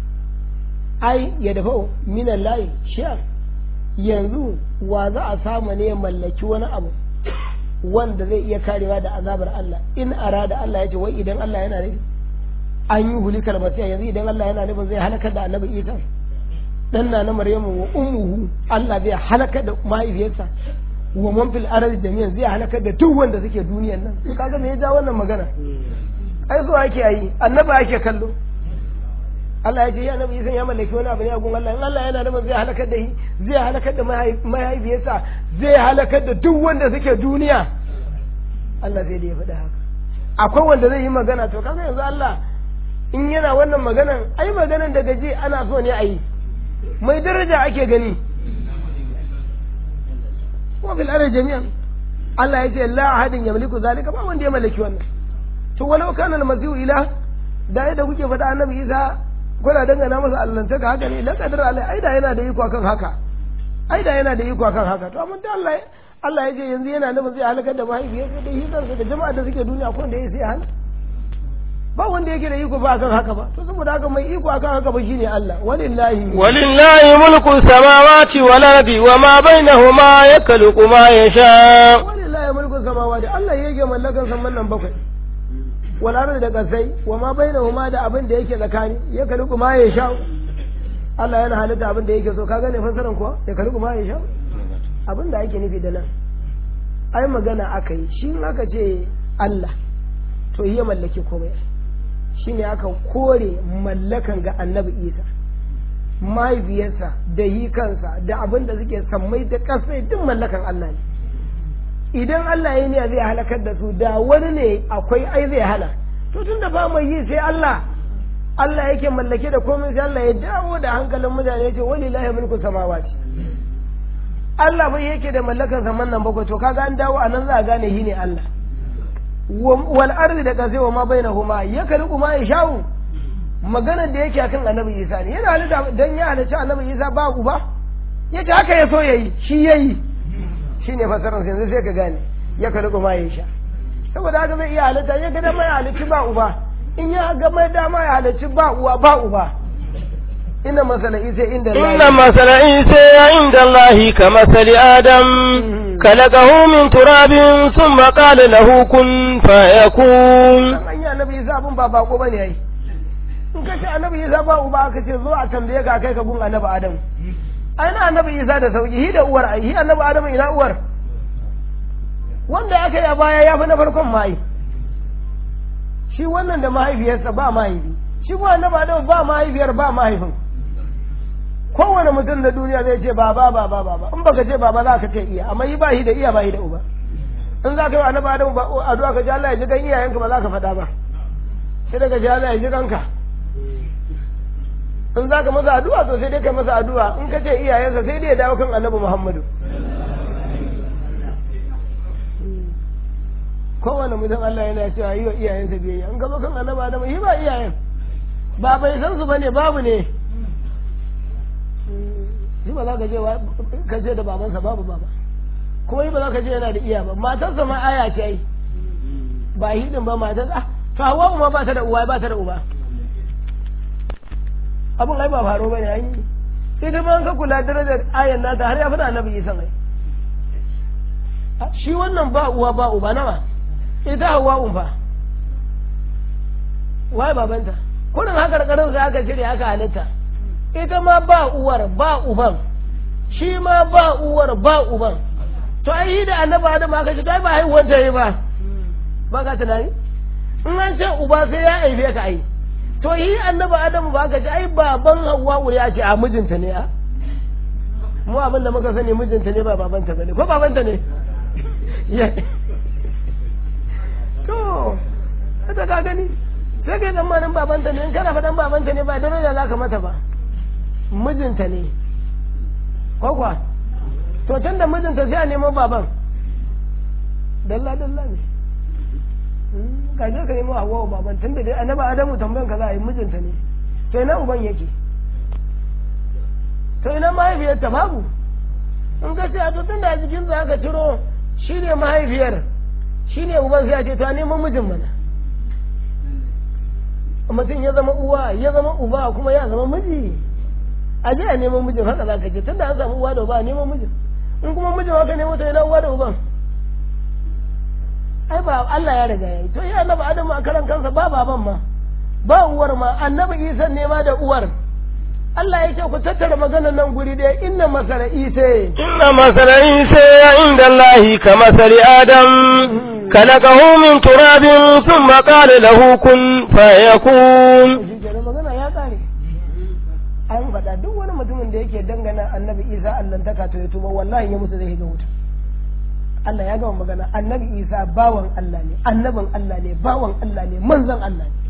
ai ya dafa minan layi shi'a yanzu wa za a samu ne ya mallaki wani abu wanda zai iya karewa da azabar Allah in arada Allah ya ce wai idan Allah yana nufi an yi hulikar masiya yanzu idan Allah yana nufin zai halakar da annabi Isa dan na na Maryamu wa ummuhu Allah zai halakar da mahaifiyarsa wa man fil ardi jami'an zai halakar da duk wanda suke duniyan nan kaga me ya ja wannan magana ai so ake yi annabi ake kallo Allah ya ce ya nabi Isa ya mallaki wani abu ne a gun Allah in Allah yana nufin zai halakar da shi zai halakar da mahaifiyarsa zai halakar da duk wanda suke duniya Allah zai da ya faɗa haka akwai wanda zai yi magana to kaga yanzu Allah in yana wannan maganan ai maganan daga ji ana so ne a yi mai daraja ake gani wa fil ardi jami'an Allah ya ce la ahadin yamliku zalika ba wanda ya mallaki wannan to walau kana al-masihu ila da yadda kuke faɗa annabi Isa kuna dangana masa allantaka haka ne la qadar alai ai da yana da iko akan haka ai da yana da iko akan haka to amma da Allah Allah ya ce yanzu yana nufin zai halakar da mahaifiyarsa da hidansa da jama'a da suke duniya ko da ya sai hal ba wanda yake da iko ba akan haka ba to saboda haka mai iko akan haka ba shine Allah walillahi walillahi mulku samawati wal ardi wa ma bainahuma yakhluqu ma yasha walillahi mulku samawati Allah yake mallakan saman nan bakwai wal ardi da kasai wa ma bainahuma da abin da yake tsakani yakhluqu ma yasha Allah yana halitta abin da yake so ka gane fasaran kuwa yakhluqu ma yasha abin da ake nufi da nan ai magana aka yi shi aka ce Allah to ya mallaki komai shi ne aka kore mallakan ga annabi isa mahaifiyarsa da yi kansa da abin da suke sammai da ƙasai duk mallakan Allah ne idan Allah ya ne zai halakar da su da wani ne akwai ai zai hana to tun da ba mai yi sai Allah Allah yake mallake da komai sai Allah ya dawo da hankalin mutane ya ce walillahi mulku samawati Allah bai yake da mallakan saman nan bakwai to kaga an dawo anan za a gane shi ne Allah wal ardi da kasai wa ma bainahuma ya kaliku ma ya sha'u maganar da yake akan annabi Isa ne yana halitta dan ya halicci annabi Isa ba uba yace haka ya so yayi shi yayi shine fasaran sai sai ka gane ya kaliku ma ya sha saboda haka zai iya halitta ya ga dama ya halicci ba uba in ya ga mai dama ya halicci ba uwa ba uba inna masala isa inda Allah inna masala isa inda Allah ka masali adam خلقه من تراب ثم قال له كن فيكون an yi annabi isa abun ba bako bane ai in ka ce annabi isa ba uba aka ce zo a tambaye ka kai ka gun annabi adam ai na annabi isa da sauki hi da uwar ai hi annabi adam ina uwar wanda aka yi a baya ya fi na farkon mai shi wannan da mahaifiyarsa ba mahaifi shi kuma annabi adam ba mahaifiyar ba mahaifin kowane mutum da duniya zai ce baba baba baba in baka ce baba za ka ce iya amma yi ba shi da iya ba shi da uba in za ka yi annabi adamu ba addu'a ka ji Allah ya ji kan iyayenka ba za ka faɗa ba sai daga ji Allah ya ji kanka in za ka masa addu'a to sai dai ka masa addu'a in ka ce iyayensa sai dai ya dawo kan annabi Muhammadu kowane mutum Allah yana cewa yi wa iyayensa biyayya in ka zo kan annabi adamu yi ba iyayen ba bai san su bane babu ne shi ba za ka je ka je da babansa babu baba kuma yi ba za ka je yana da iya ba matarsa ma aya ce ai ba hidin ba matar ah to hawa ma ba ta da uwa ba ta da uba abun ai ba faro bane ai sai da ban ka kula darajar ayan nata har ya fada annabi Isa ai shi wannan ba uwa ba uba nawa ita hawa un fa wai babanta kurin haka karin sai aka cire aka halitta ita ma ba uwar ba uban shi ma ba uwar ba uban to ai yi da annabi adam aka ce ai ba haihuwar ta yi ba ba ka tunani in an ce uba sai ya aife ka ai to yi annabi adam ba ka ce ai baban hawa wuri ya ce a mijinta ne a mu abin da muka sani mijinta ne ba babanta bane ko babanta ne to ita ka gani sai kai tsammanin babanta ne in kana faɗan babanta ne ba daraja za ka mata ba mijinta ne ko kuwa to tun da mijinta sai a nemo baban dalla dalla ne ka je ka nemo hawa baban tun da dai annaba adamu tambayan ka za a yi mijinta ne to ina uban yake to ina mahaifiyarta babu in ka ce a to tun da a jikin za ka ciro shi ne mahaifiyar shi ne uban sai a ce to a nemo mijin mana mutum ya zama uwa ya zama uba kuma ya zama miji a je a neman mijin haka za ka je tunda an samu uwa da uba a neman mijin in kuma mijin haka nemo ta yana uwa da uban ai ba Allah ya riga yayi to ya annabi Adamu a karan kansa ba baban ma ba uwar ma annabi Isa ne ma da uwar Allah ya ce ku tattara maganar nan guri ɗaya inna masala Isa inna masala Isa inda Allah ka masali Adam خلقه من تراب ثم قال له كن فيكون magana ya kare mutumin da yake dangana annabi isa allantaka to ya tuba wallahi ya mutu zai ga wuta Allah ya gama magana annabi isa bawan Allah ne annabin Allah ne bawan Allah ne manzon Allah ne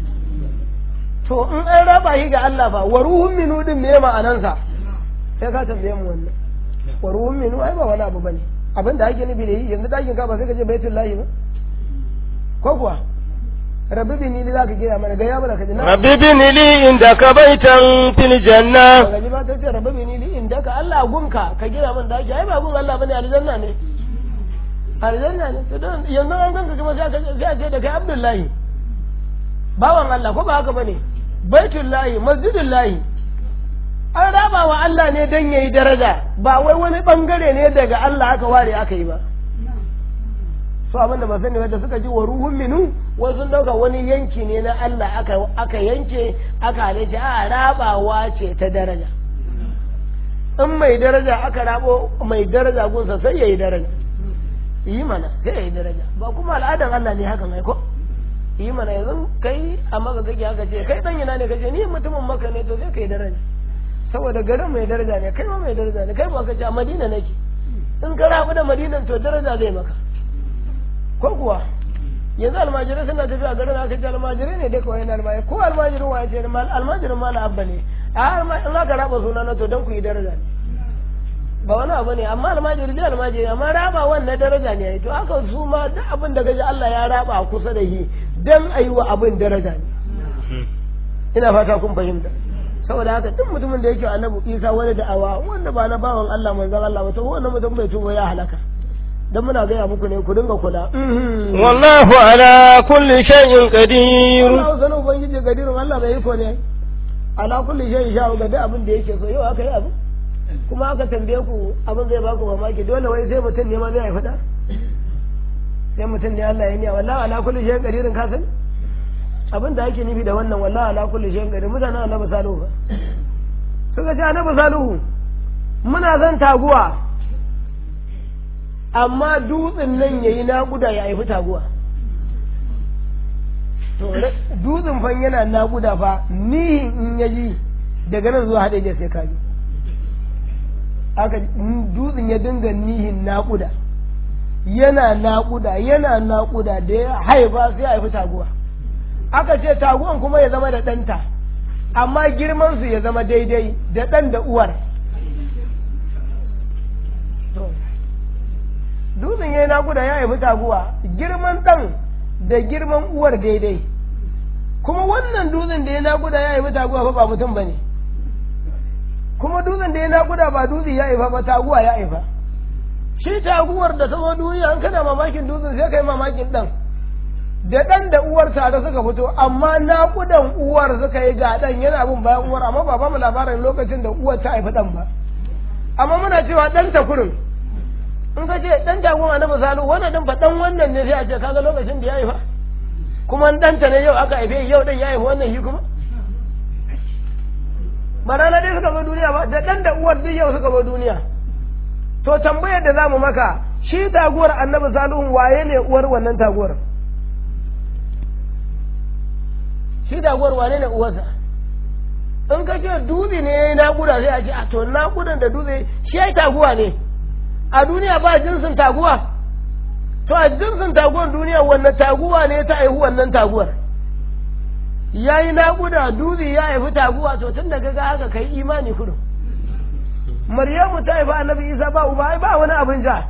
to in an raba shi ga Allah ba wa ruhun minu din me ma'anansa sai ka tambaye mu wannan wa ruhun minu ai ba wani abu bane abin da ake nufi da yi yanzu dakin ka ba sai ka je baitul lahi ba ko kuwa rabbi bini li zaka gina mana ga ya mana kaji na rabbi bini li indaka baitan fil janna gani ba ta ce rabbi bini li indaka Allah gunka ka gina mana daki ai ba gun Allah bane aljanna ne aljanna ne to don yanzu an ganka kuma sai ka sai a ce da kai Abdullahi bawan Allah ko ba haka bane baitullahi masjidullahi an raba wa Allah ne dan yayi daraja ba wai wani bangare ne daga Allah aka ware aka yi ba su abinda ba sani da suka ji wa ruhun minu wai sun dauka wani yanki ne na Allah aka aka yanke aka halice a rabawa ce ta daraja in mai daraja aka rabo mai daraja gunsa sai yayi daraja yi mana sai yayi daraja ba kuma al'adan Allah ne hakan ai ko yi mana yanzu kai a maka kake haka ce kai dan yana ne kace ni mutumin maka ne to sai kai daraja saboda garin mai daraja ne kai ma mai daraja ne kai ba ka ce a Madina nake in ka rabu da Madinan to daraja zai maka ko kuwa yanzu almajirai suna tafiya garin aka ce almajirai ne dai kawai na almajirai ko almajirin wa ce almajirin mala abba ne a in aka raba suna na to don ku yi daraja ne ba wani abu ne amma almajiri dai almajiri amma raba wannan daraja ne to haka su ma duk abin da gaji Allah ya raba a kusa da shi dan a yi wa abin daraja ne ina fata kun fahimta saboda haka duk mutumin da yake annabi Isa wani da'awa wanda ba na bawan Allah manzon Allah ba to wannan mutum bai tuba ya halaka dan muna gaya muku ne ku dinga kula wallahu ala kulli shay'in qadir Allah sanin ubangiji gadirun Allah bai iko ne ala kulli shay'in sha ga duk abin da yake so yau aka yi abu kuma aka tambaye ku abin zai baku mamaki dole wai sai mutum ne ma zai haifa da sai mutum ne Allah ya niya wallahi ala kulli shay'in qadirin ka san abin da ake nufi da wannan wallahi ala kulli shay'in qadir mutanen annabi salihu suka ce annabi salihu muna zan taguwa amma dutsen nan ya yi naƙuda ya haifi taguwa dutsen fan yana naƙuda fa nihin in ya ji daga nan zuwa haɗe sai kaji aka dutsen ya dinga nihin naƙuda yana naƙuda yana naƙuda da ya haifa sai ya haifi taguwa aka ce taguwan kuma ya zama da ɗanta amma girmansu ya zama daidai da ɗan da uwar dutsen ya yi naƙuda ya haifi taguwa girman ɗan da girman uwar daidai kuma wannan dutsen da ya naƙuda ya haifi taguwa fa ba mutum ba ne kuma dutsen da ya naƙuda ba dutse ya haifa ba taguwa ya haifa shi taguwar da ta zo duniya an kana mamakin dutsen sai kai mamakin ɗan da ɗan da uwar tare suka fito amma naƙudan uwar suka yi ga ɗan yana bin bayan uwar amma ba ba mu labarin lokacin da uwar ta haifi ɗan ba amma muna cewa ɗan ta kurin in ka ce dan jagon annabi salu wannan din fa dan wannan ne sai a ce kaga lokacin da ya haifa kuma dan ta ne yau aka haife yau dan ya haifa wannan shi kuma ba rana dai suka zo duniya ba da dan da uwar duk yau suka zo duniya to tambayar da zamu maka shi taguwar annabi salihu waye ne uwar wannan taguwar shi taguwar wane ne uwarsa in ka ce dutse ne ya yi naƙuda sai a ce a to naƙudan da dutse shi ya yi taguwa ne a duniya ba jinsin taguwa to a jinsin taguwar duniya wannan taguwa ne ta haihu wannan taguwar ya yi naƙuda dutse ya haifi taguwa to tun da ga haka kai imani kudu maryamu ta haifi annabi isa ba uba ai ba wani abin ja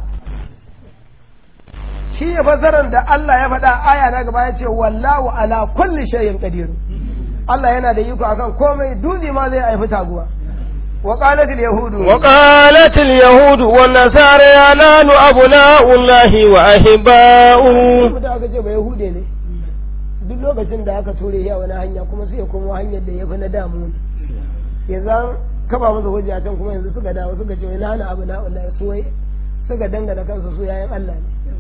shi ya fasaran da Allah ya faɗa aya na gaba ya ce wallahu ala kulli shay'in qadir Allah yana da iko akan komai dutse ma zai haifi taguwa وقالت اليهود وقالت اليهود والنصارى نحن أبناء الله وأحباؤه da aka ce ba yahude ne duk lokacin da aka ture ya wani hanya kuma sai ya koma hanyar da ya fi na damu yanzu kaba musu hujja can kuma yanzu suka dawo suka ce wai nana abu na wallahi su wai suka dangana kansu su yayan Allah ne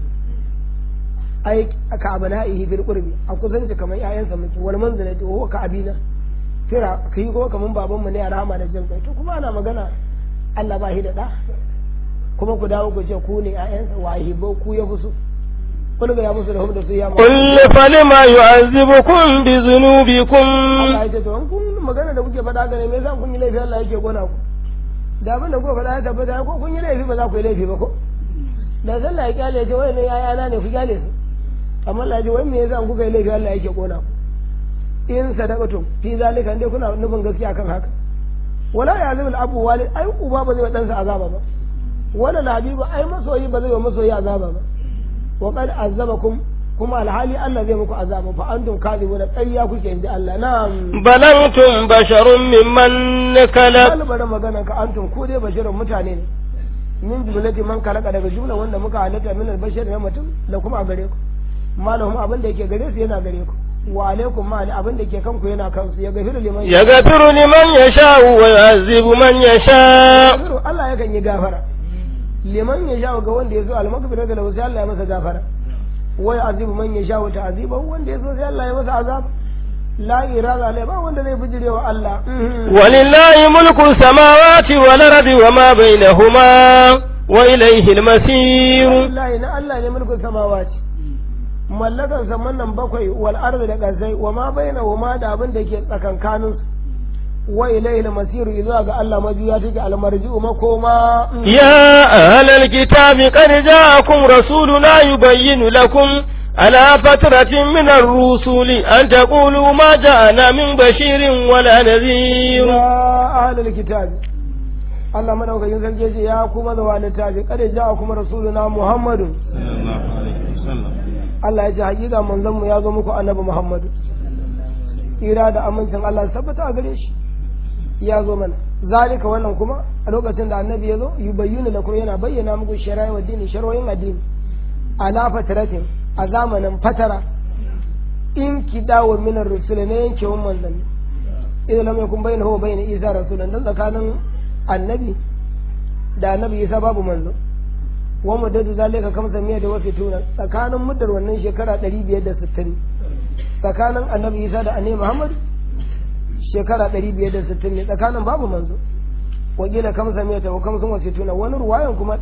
ai ka abu na ihi fil qurbi a kusanci kamar yayansa muke wal manzilati wa ka abina kira ka yi kuma kamar babanmu ne a rahama da jin kai to kuma ana magana Allah ba shi da ɗa kuma ku dawo ku ce ku ne ƴaƴansa wa hibbo ku ya fi so kun ga ya musu da da su ya ma قل فلما يعذبكم بذنوبكم Allah ya ce to an kun magana da kuke faɗa ga ne me yasa kun yi laifi Allah yake gona ku da abin da kuka faɗa ya tabbata ko kun yi laifi ba za ku yi laifi ba ko da sallah ya kyale ya ce wai ne yayana ne ku kyale su amma Allah ya ce wai me yasa kuka yi laifi Allah yake kona ku in sadaqatum fi zalika dai kuna nufin gaskiya kan haka wala ya zama abu walid ai uba ba zai wa ɗansa azaba ba wala labibu ai masoyi ba zai wa masoyi azaba ba wa qad azabakum kuma alhali Allah zai muku azaba fa antum kadibun ƙarya kuke inda Allah na'am bal antum basharun mimman khalaq bal bari magana ka antum ku dai basharun mutane ne min jumlati man khalaqa daga jumla wanda muka halitta min albashar na mutum da kuma a gare ku malahum abin da yake gare su yana gare ku wa alaikum ma abin da ke kanku yana kansu ya gafiru liman yaghfiru liman yasha'u wa yu'azzibu man yasha gafiru Allah yakan yi gafara liman ya sha ga wanda ya zo almakbira da lahu sai Allah ya masa gafara wai azibu man ya sha ta aziba wanda ya zo sai Allah ya masa azab la irada alai ba wanda zai bijire wa Allah walillahi mulku samawati wal ardi wa ma bainahuma wa ilayhi al-masir wallahi na Allah ne mulku samawati mallakan saman nan bakwai wal ardi da kasai wa ma bainahuma da abin da ke tsakankanin su wa ilayhi al-masir idza ga Allah majuya take al-marji'u makoma يا أهل الكتاب قد جاءكم رسولنا يبين لكم على فترة من الرسل أن تقولوا ما جاءنا من بشير ولا نذير ya ahlul kitab Allah madaukakin sarki ya ce ya kuma da littafi kada ja kuma rasuluna Muhammadu Allah ya ce hakika manzon mu ya zo muku annabi Muhammadu ira da amincin Allah tabbata a gare shi ya zo mana zalika wannan kuma a lokacin da annabi ya zo yubayyinu lakum yana bayyana muku shari'a wa dini shar'o'in addini ala fataratin a zamanin fatara in kidawo min ar-rusul ne yankewan manzanni idan lam yakun bainahu wa bain isa rasulun dan tsakanin annabi da annabi isa babu manzo wa muddatu zalika kamsa miya da wasu tuna tsakanin muddar wannan shekara 560 tsakanin annabi isa da annabi muhammad shekara 560 ne tsakanin babu manzo wakila kamsa miya ta kamsun wasu tuna wani ruwayan kuma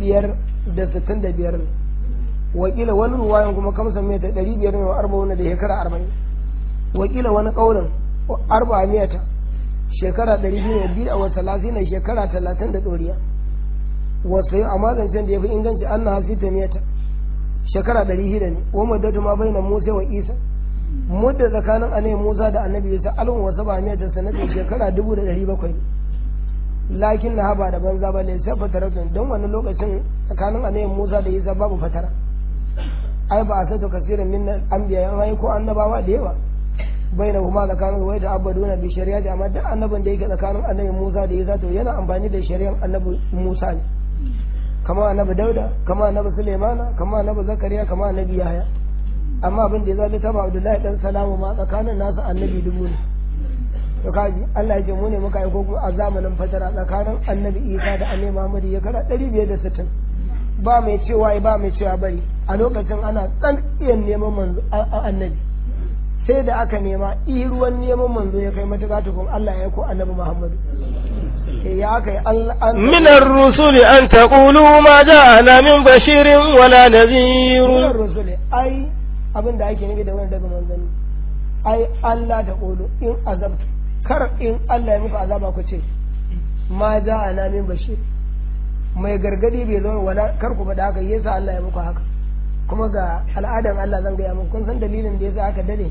565 ne wakila wani ruwayan kuma kamsa miya ta 500 ne wa arba'una da shekara 40 wakila wani kaulin arba miyata shekara ɗari biyu ne biyu a wata lasina shekara talatin da ɗoriya wasu yi amma zancen da ya fi inganci an na hasi ta miyata shekara ɗari shida ne wa muddatu ma bai na musa wa isa mudda tsakanin annabi musa da annabi isa alun wasu ba miyata sanatin shekara dubu da ɗari bakwai lakin na haba da banza ba ne sai fataratun don wani lokacin tsakanin annabi musa da isa babu fatara ai ba a sato kasirin min anbiya yan ko annabawa da yawa baina kuma tsakanin wai da abaduna bi shari'a da amma duk annabin da yake tsakanin annabi Musa da Isa to yana amfani da shari'ar annabi Musa ne kama annabi Dauda kama annabi Sulaimana kama annabi Zakariya kama annabi Yahaya amma abin da ya zabi taba Abdullahi dan Salamu ma tsakanin nasu annabi dubu ne to kaji Allah ya ce mu ne muka aiko kuma a zamanin fatara tsakanin annabi Isa da annabi Muhammad ya kara 560 ba mai cewa ba mai cewa bari a lokacin ana tsan iya neman manzo annabi sai da aka nema i ruwan neman manzo ya kai matuƙa tukun Allah ya ko annabi Muhammadu ya aka yi an من الرسل أن تقولوا ما جاءنا من بشير ولا Sunan نذير rusule ai abin da ake nufi da wani daga manzanni ai Allah ta ƙolo in azabtu kar in Allah ya muku azaba ku ce ma ja ana min bashir mai gargadi bai zo wala kar ku faɗa haka yasa Allah ya muku haka kuma ga al'adan Allah zan gaya muku kun san dalilin da yasa aka dade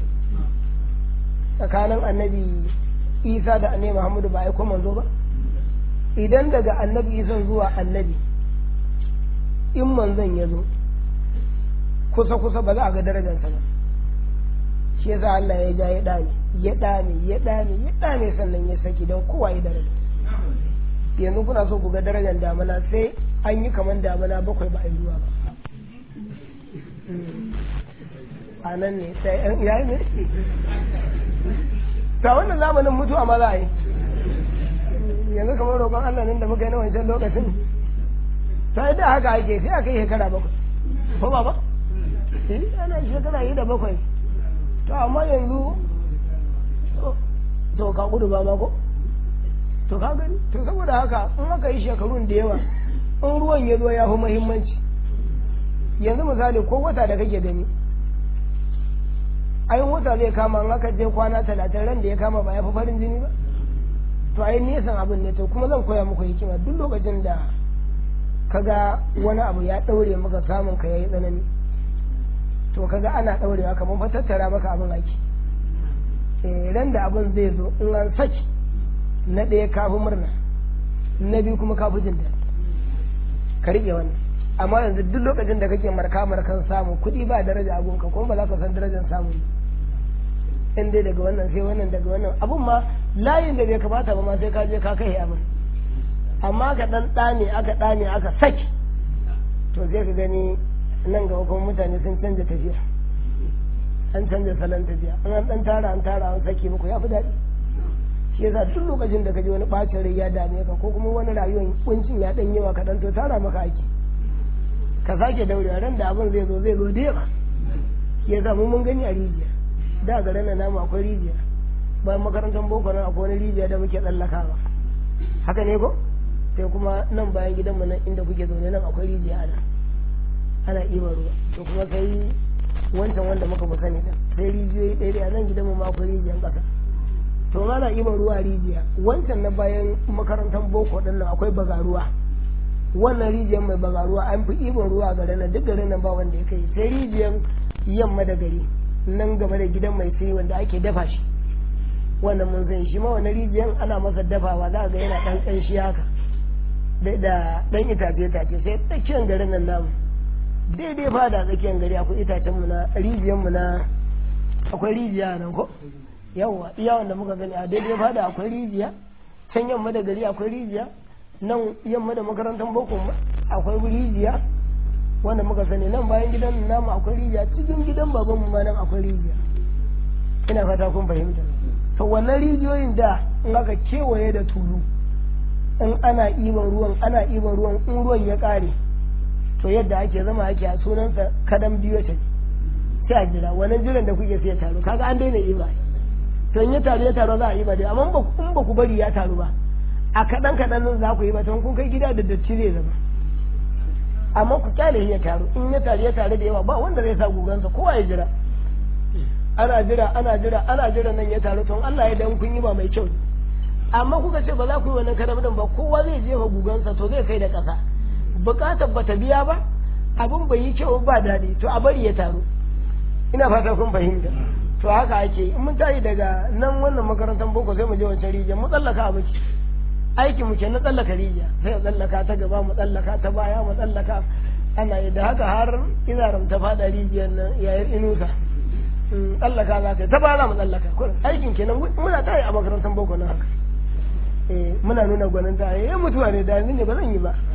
tsakanin annabi Isa da annabi Muhammadu ba aiko manzo ba idan daga annabi Isa zuwa annabi in manzon ya zo kusa kusa ba za a ga darajarsa ba shi yasa Allah ya ja ya dame ya dame ya dame ya dame sannan ya saki don kowa ya daraja yanzu kuna so ku ga darajar damana sai an yi kamar damana bakwai ba a yi ruwa ba a nan ne sai an ya yi ne ta wannan zamanin mutuwa ma za a yi yanzu kamar roƙon Allah nan da muka yi na wancan lokacin sai da haka ake sai aka yi shekara bakwai ko ba ba eh ana shekara yi da bakwai to amma yanzu to ka gudu ba ma ko to ka gani to saboda haka in aka yi shekarun da yawa in ruwan ya zo ya fi muhimmanci yanzu misali ko wata da kake gani ayin wata zai kama in aka je kwana talatin ran da ya kama ba ya fi farin jini ba to ai nesan abin ne to kuma zan koya muku hikima duk lokacin da kaga wani abu ya daure maka samun ka yayi tsanani to kaga ana daurewa kamar fa tattara maka abin aiki eh ran da abin zai zo in an saki na ɗaya kafi murna na biyu kuma kafi jin daɗi ka riƙe wannan amma yanzu duk lokacin da kake marka markan samu kuɗi ba daraja abunka kuma ba za ka san darajar samu in dai daga wannan sai wannan daga wannan abun ma layin da bai kamata ba ma sai ka je ka kai abin amma ka dan ɗane aka ɗane aka saki to sai ka gani nan gaba kuma mutane sun canza tafiya an canza salon tafiya an an dan tara an tara an saki muku ya fi daɗi shi yasa duk lokacin da ka je wani ɓacin rai ya dame ka ko kuma wani rayuwar kuncin ya ɗan yawa kaɗan to tara maka aiki ka sake daurewa ran da abin zai zo zai zo da yawa shi yasa mu mun gani a rijiya da garin nan namu akwai rijiya bayan makarantar boko nan akwai wani rijiya da muke tsallakawa haka ne ko sai kuma nan bayan gidanmu nan inda kuke zaune nan akwai rijiya ana ana ɗiban ruwa to kuma sai wancan wanda muka mu sani din sai rijiyoyi ɗaya ɗaya nan gidanmu ma akwai rijiyan ƙasa to ana ɗiban ruwa rijiya wancan na bayan makarantar boko ɗin nan akwai bagaruwa wannan rijiyar mai bagaruwa an fi ɗiban ruwa a garin nan duk garin nan ba wanda ya kai sai rijiyar yamma da gari nan gaba da gidan mai sai wanda ake dafa shi wannan mun san shi ma wannan rijiyar ana masa dafawa za ga yana ɗan ƙanshi haka da ɗan itace itace sai tsakiyar garin nan namu daidai fa da tsakiyar gari akwai itacen mu na rijiyar mu na akwai rijiya nan ko yawa iya wanda muka gani a daidai fa da akwai rijiya can yamma da gari akwai rijiya nan yamma da makarantar boko akwai rijiya wanda muka sani nan bayan gidan namu akwai rijiya cikin gidan baban mu ma nan akwai rijiya ina fata kun fahimta to wannan rijiyoyin da in aka kewaye da tulu in ana iban ruwan ana iban ruwan in ruwan ya kare to yadda ake zama ake a sunansa kadan biyo ta sai a jira wannan jiran da kuke sai ya taru kaga an daina iba to in ya taru ya taru za a iba dai amma in ba ku bari ya taru ba a kaɗan kaɗan za ku yi ba kun kai gida da datti zai zama amma ku kyale ya taru in ya taru ya taru da yawa ba wanda zai sa gugansa kowa ya jira ana jira ana jira ana jira nan ya taru to Allah ya dan kun yi ba mai kyau amma kuka ce ba za ku yi wannan karamin ba kowa zai jefa gugansa to zai kai da ƙasa bukatar ba ta biya ba abin bai yi kyau ba daɗi to a bari ya taru ina fata kun fahimta to haka ake in mun tashi daga nan wannan makarantar boko sai mu je wancan rijiyar mu tsallaka a miki aikin mu na tsallaka rijiya sai tsallaka ta gaba mu tsallaka ta baya mu tsallaka ana yi da haka har ina ramta fada rijiyar nan yayin inusa tsallaka za ka ta baya mu tsallaka kullum aikin kenan muna ta yi a makarantar boko na haka eh muna nuna gwanin ta eh mutuwa ne da ne ba zan yi ba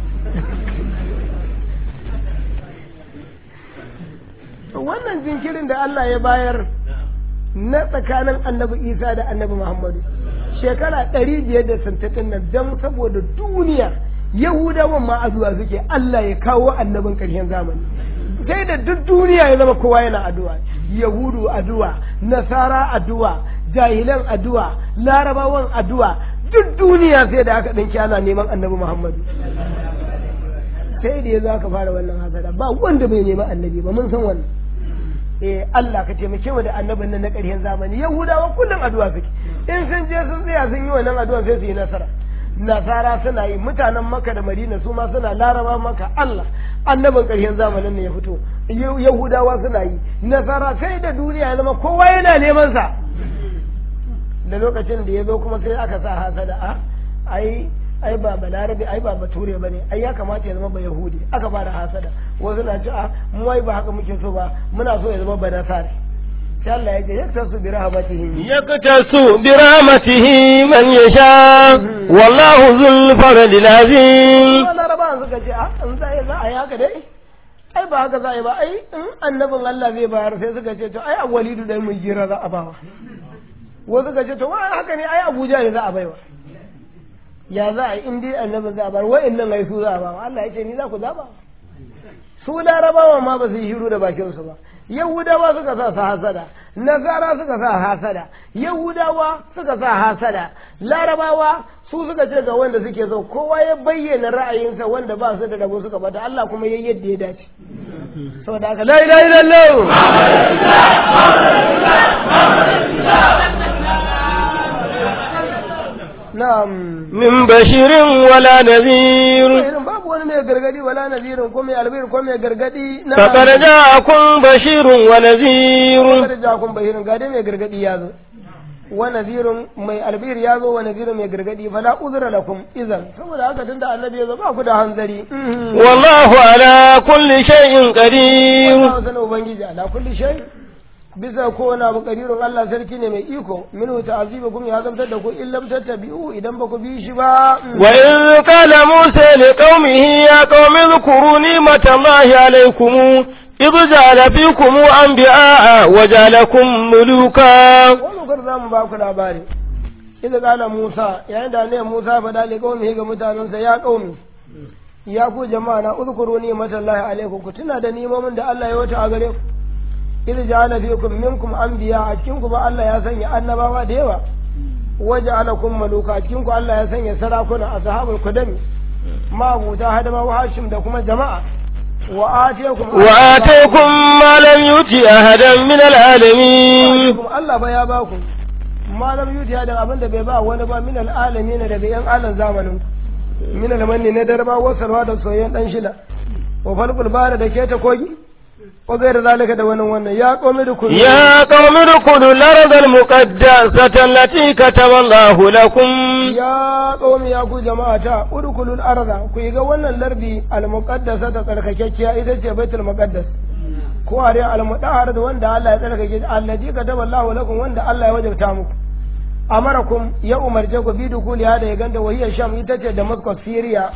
wannan jinkirin da Allah ya bayar na tsakanin annabi Isa da annabi Muhammadu shekara ɗari biyar da santatin nan don saboda duniya yahudawan ma addu'a suke Allah ya kawo annabin ƙarshen zamani sai da duk duniya ya zama kowa yana addu'a yahudu addu'a nasara addu'a jahilan addu'a larabawan addu'a duk duniya sai da aka ɗanki ana neman annabi muhammadu sai da ya za ka fara wannan hasada ba wanda bai nema annabi ba mun san wannan eh Allah ka taimake mu da annabin nan na ƙarshen zamani yahudawa kullum addu'a suke in sun je sun tsaya sun yi wannan addu'a sai su yi nasara nasara suna yi mutanen maka da madina su ma suna laraba maka Allah annabin ƙarshen zamanin ne ya fito yahudawa suna yi nasara sai da duniya ya zama kowa yana neman sa da lokacin da ya zo kuma sai aka sa hasada a ai ai ba balarabe ai ba bature ba ne ai ya kamata ya zama ba yahudi aka ba da hasada wasu na ci a mu ai ba haka muke so ba muna so ya zama ba nasare sai Allah ya ce yaktasu bi rahmatihi yaktasu bi rahmatihi man yasha wallahu zul fadlil azim wannan raban suka ce a an za za a yaka dai ai ba haka za a yi ba ai in annabin Allah zai bayar sai suka ce to ai a walidu dai mun jira za a bawa wasu suka ce to wai haka ne ai Abuja ne za a baiwa ya za a yi in dai annabin za a bar wa'annan ai su za a ba Allah ya ce ni za ku zaba su larabawa ma ba su yi shiru da bakin su ba yahudawa suka sa su hasada nasara suka sa hasada yahudawa suka sa hasada larabawa su suka ce ga wanda suke so kowa ya bayyana ra'ayinsa wanda ba su da rabo suka bata Allah kuma ya yadda ya dace saboda haka la ilaha illallah na'am من بشير ولا نذير irin babu wani mai gargadi wala nazirin ko mai albir ko mai gargadi na فقد جاءكم بشير ونذير Kada ja kun bahirin ga dai mai gargadi ya zo wa nazirun mai albir ya zo wa nazirun mai gargadi fala uzra lakum idan saboda haka tunda annabi ya zo ba ku da hanzari والله على كل شيء قدير Allah sanin ubangiji ala kulli shay bisa ko wani abu kadirun Allah sarki ne mai iko minhu ta'azibukum ya zamtar da ku in lam tattabi'u idan ba ku bi shi ba وإذ قال موسى لقومه يا قوم اذكروا نعمة الله عليكم إذ جعل فيكم أنبياء وجعلكم ملوكا wani kar za mu ba ku labari idan kala Musa yayin da ne Musa faɗa li qaumi ga mutanensa ya qaumi ya ku jama'a na uzkuru ni matallahi alaikum ku tuna da nimomin da Allah ya wata a gare ku idh ja'ala fikum minkum anbiya a cikin ku ba Allah ya sanya annabawa da yawa waja'alakum maluka a cikin ku Allah ya sanya sarakuna ashabul kudami mabuta hadama wa hashim da kuma jama'a wa atiyakum وآتيكم ما لم يؤت أحدا من العالمين kuma Allah ba ya ba ku malam yuti da abin da bai ba wani ba min al'alami ne daga yan alan zamanin min almanni na darba wasarwa da soyayyen dan shida wa falqul bara da keta kogi wa gaira zalika da wannan wannan ya qomi da kullu يا قوم ادخلوا الأرض المقدسة التي كتب الله لكم ya qaumi ya ku jama'ata udkhulul arda ku yi ga wannan lardi al muqaddasa ta tsarkakekkiya ita ce baitul muqaddas ko a dai al mudahhar da wanda Allah ya tsarkake allazi kataba Allahu lakum wanda Allah ya wajabta muku amarakum ya umarce ku bi dukuli hada ya ganda wahiyar sham ita ce damascus syria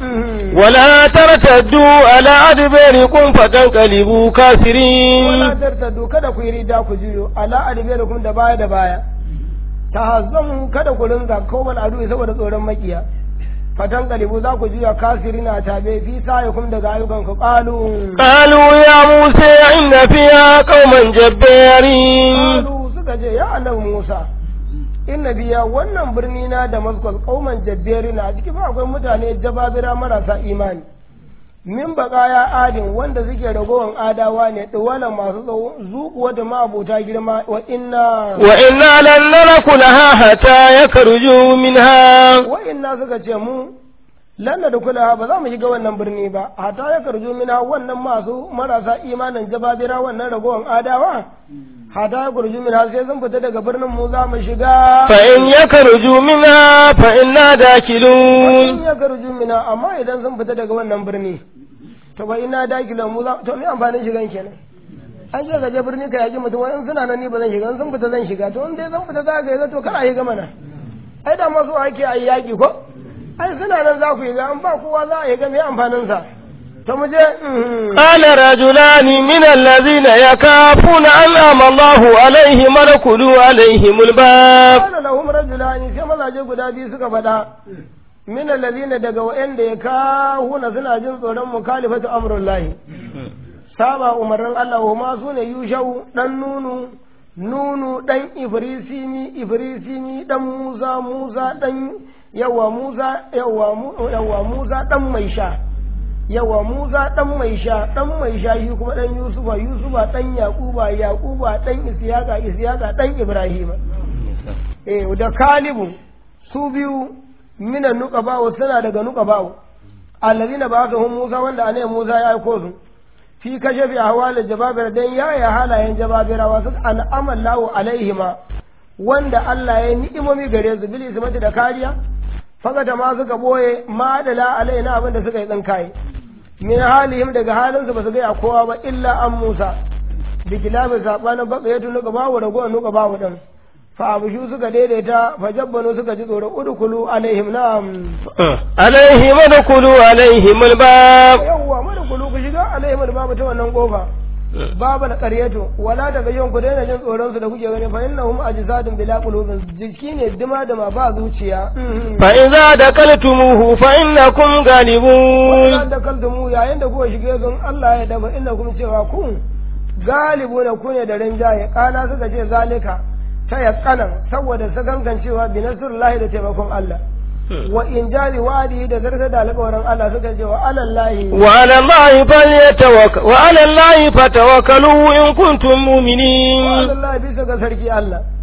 ولا ترتدوا على أدباركم فتنقلبوا wala كافرين tartadu kada ku yi rida ku juyo ala adbarikum da baya da baya tahazzamu kada ku ringa kowal adu saboda tsoron makiya fatan kalibu za ku juya kasirina tabe fi sa'ikum daga ayyukan ku qalu قالوا يا موسى إن فيها قوما جبارين qalu suka ce ya annabi Musa inna biya wannan birni na Damascus kauman jabberina a ciki ba akwai mutane jababira marasa imani min ya adin wanda suke ragowan adawa ne duwala masu tsawo zuƙuwa da ma'abuta girma wa inna وإنا لن ندخلها حتى يخرجوا منها wa inna suka ce mu lanna da kula ba za mu shiga wannan birni ba hata ya karju mina wannan masu marasa imanin jababira wannan ragowan adawa hata ya karju mina sai sun fita daga birnin mu za mu shiga فإن يخرجوا منها فإنا in داخلون ya karju mina amma idan sun fita daga wannan birni to ba ina dakilan mu za to me amfanin shigan kenan an ce gaje birni ka yaji mutum wani suna nan ni ba zan shiga in sun fita zan shiga to in dai zan fita za ka yi to kana shiga mana ai da masu ake a yi yaƙi ko ai suna nan za ku yi ga an ba kowa za a yi ga me amfanin sa to mu je mhm. قال رجلان من الذين يخافون أنعم الله عليهم ادخلوا عليهم الباب qala lahum rajulani sai mazaje guda biyu suka faɗa min alladhina daga wa'anda ya kahuna suna jin tsoron mukhalifatu amrullahi saba umarnin Allah wa ma su ne yushau dan nunu nunu dan ibrisini ibrisini dan musa musa dan yawa musa yawa mu yawa musa dan mai sha yawa musa dan mai sha dan mai sha shi kuma dan yusufa yusufa dan yaquba yaquba dan isyaka isyaka dan ibrahima eh da kalibu su biyu minan nuqaba suna daga nuqaba allazina ba'athahum musa wanda anai musa ya aiko su fi kashafi ahwalil jababir dan yaya halayen jababirawa su an'ama Allahu alaihima wanda Allah ya ni'imomi gare su bil ismati da kariya fakata ma suka boye ma da la alaina abinda suka yi tsinkaye min halihim daga halin su ba su ga kowa ba illa an Musa bi kilabi sabanin baka ya tunu gaba wa rago nuka ba wa dan fa abushu suka daidaita fa jabbanu suka ji tsoro udkhulu alaihim na'am عليهم ادخلوا عليهم الباب yawwa mana kulu ku shiga alaihim babu ta wannan kofa babu da ƙaryato wala daga yin ku daina jin tsoron su da kuke gani fa innahum ajsadun bila qulubin jiki ne dima da ma ba zuciya فإذا دخلتموه فإنكم غالبون wannan da kaltumu yayin da kuka shige sun Allah ya daba innakum cewa ku galibu na ku ne da rinjaye kana suka ce zalika ta yaqanan saboda sagangancewa bi nasrullahi da taimakon Allah wa in jari wa'adi da zarta da alƙawarin Allah suka ce wa alallahi وعلى الله فليتوكل وعلى الله فتوكلوا إن كنتم مؤمنين Allah bisa ga sarki Allah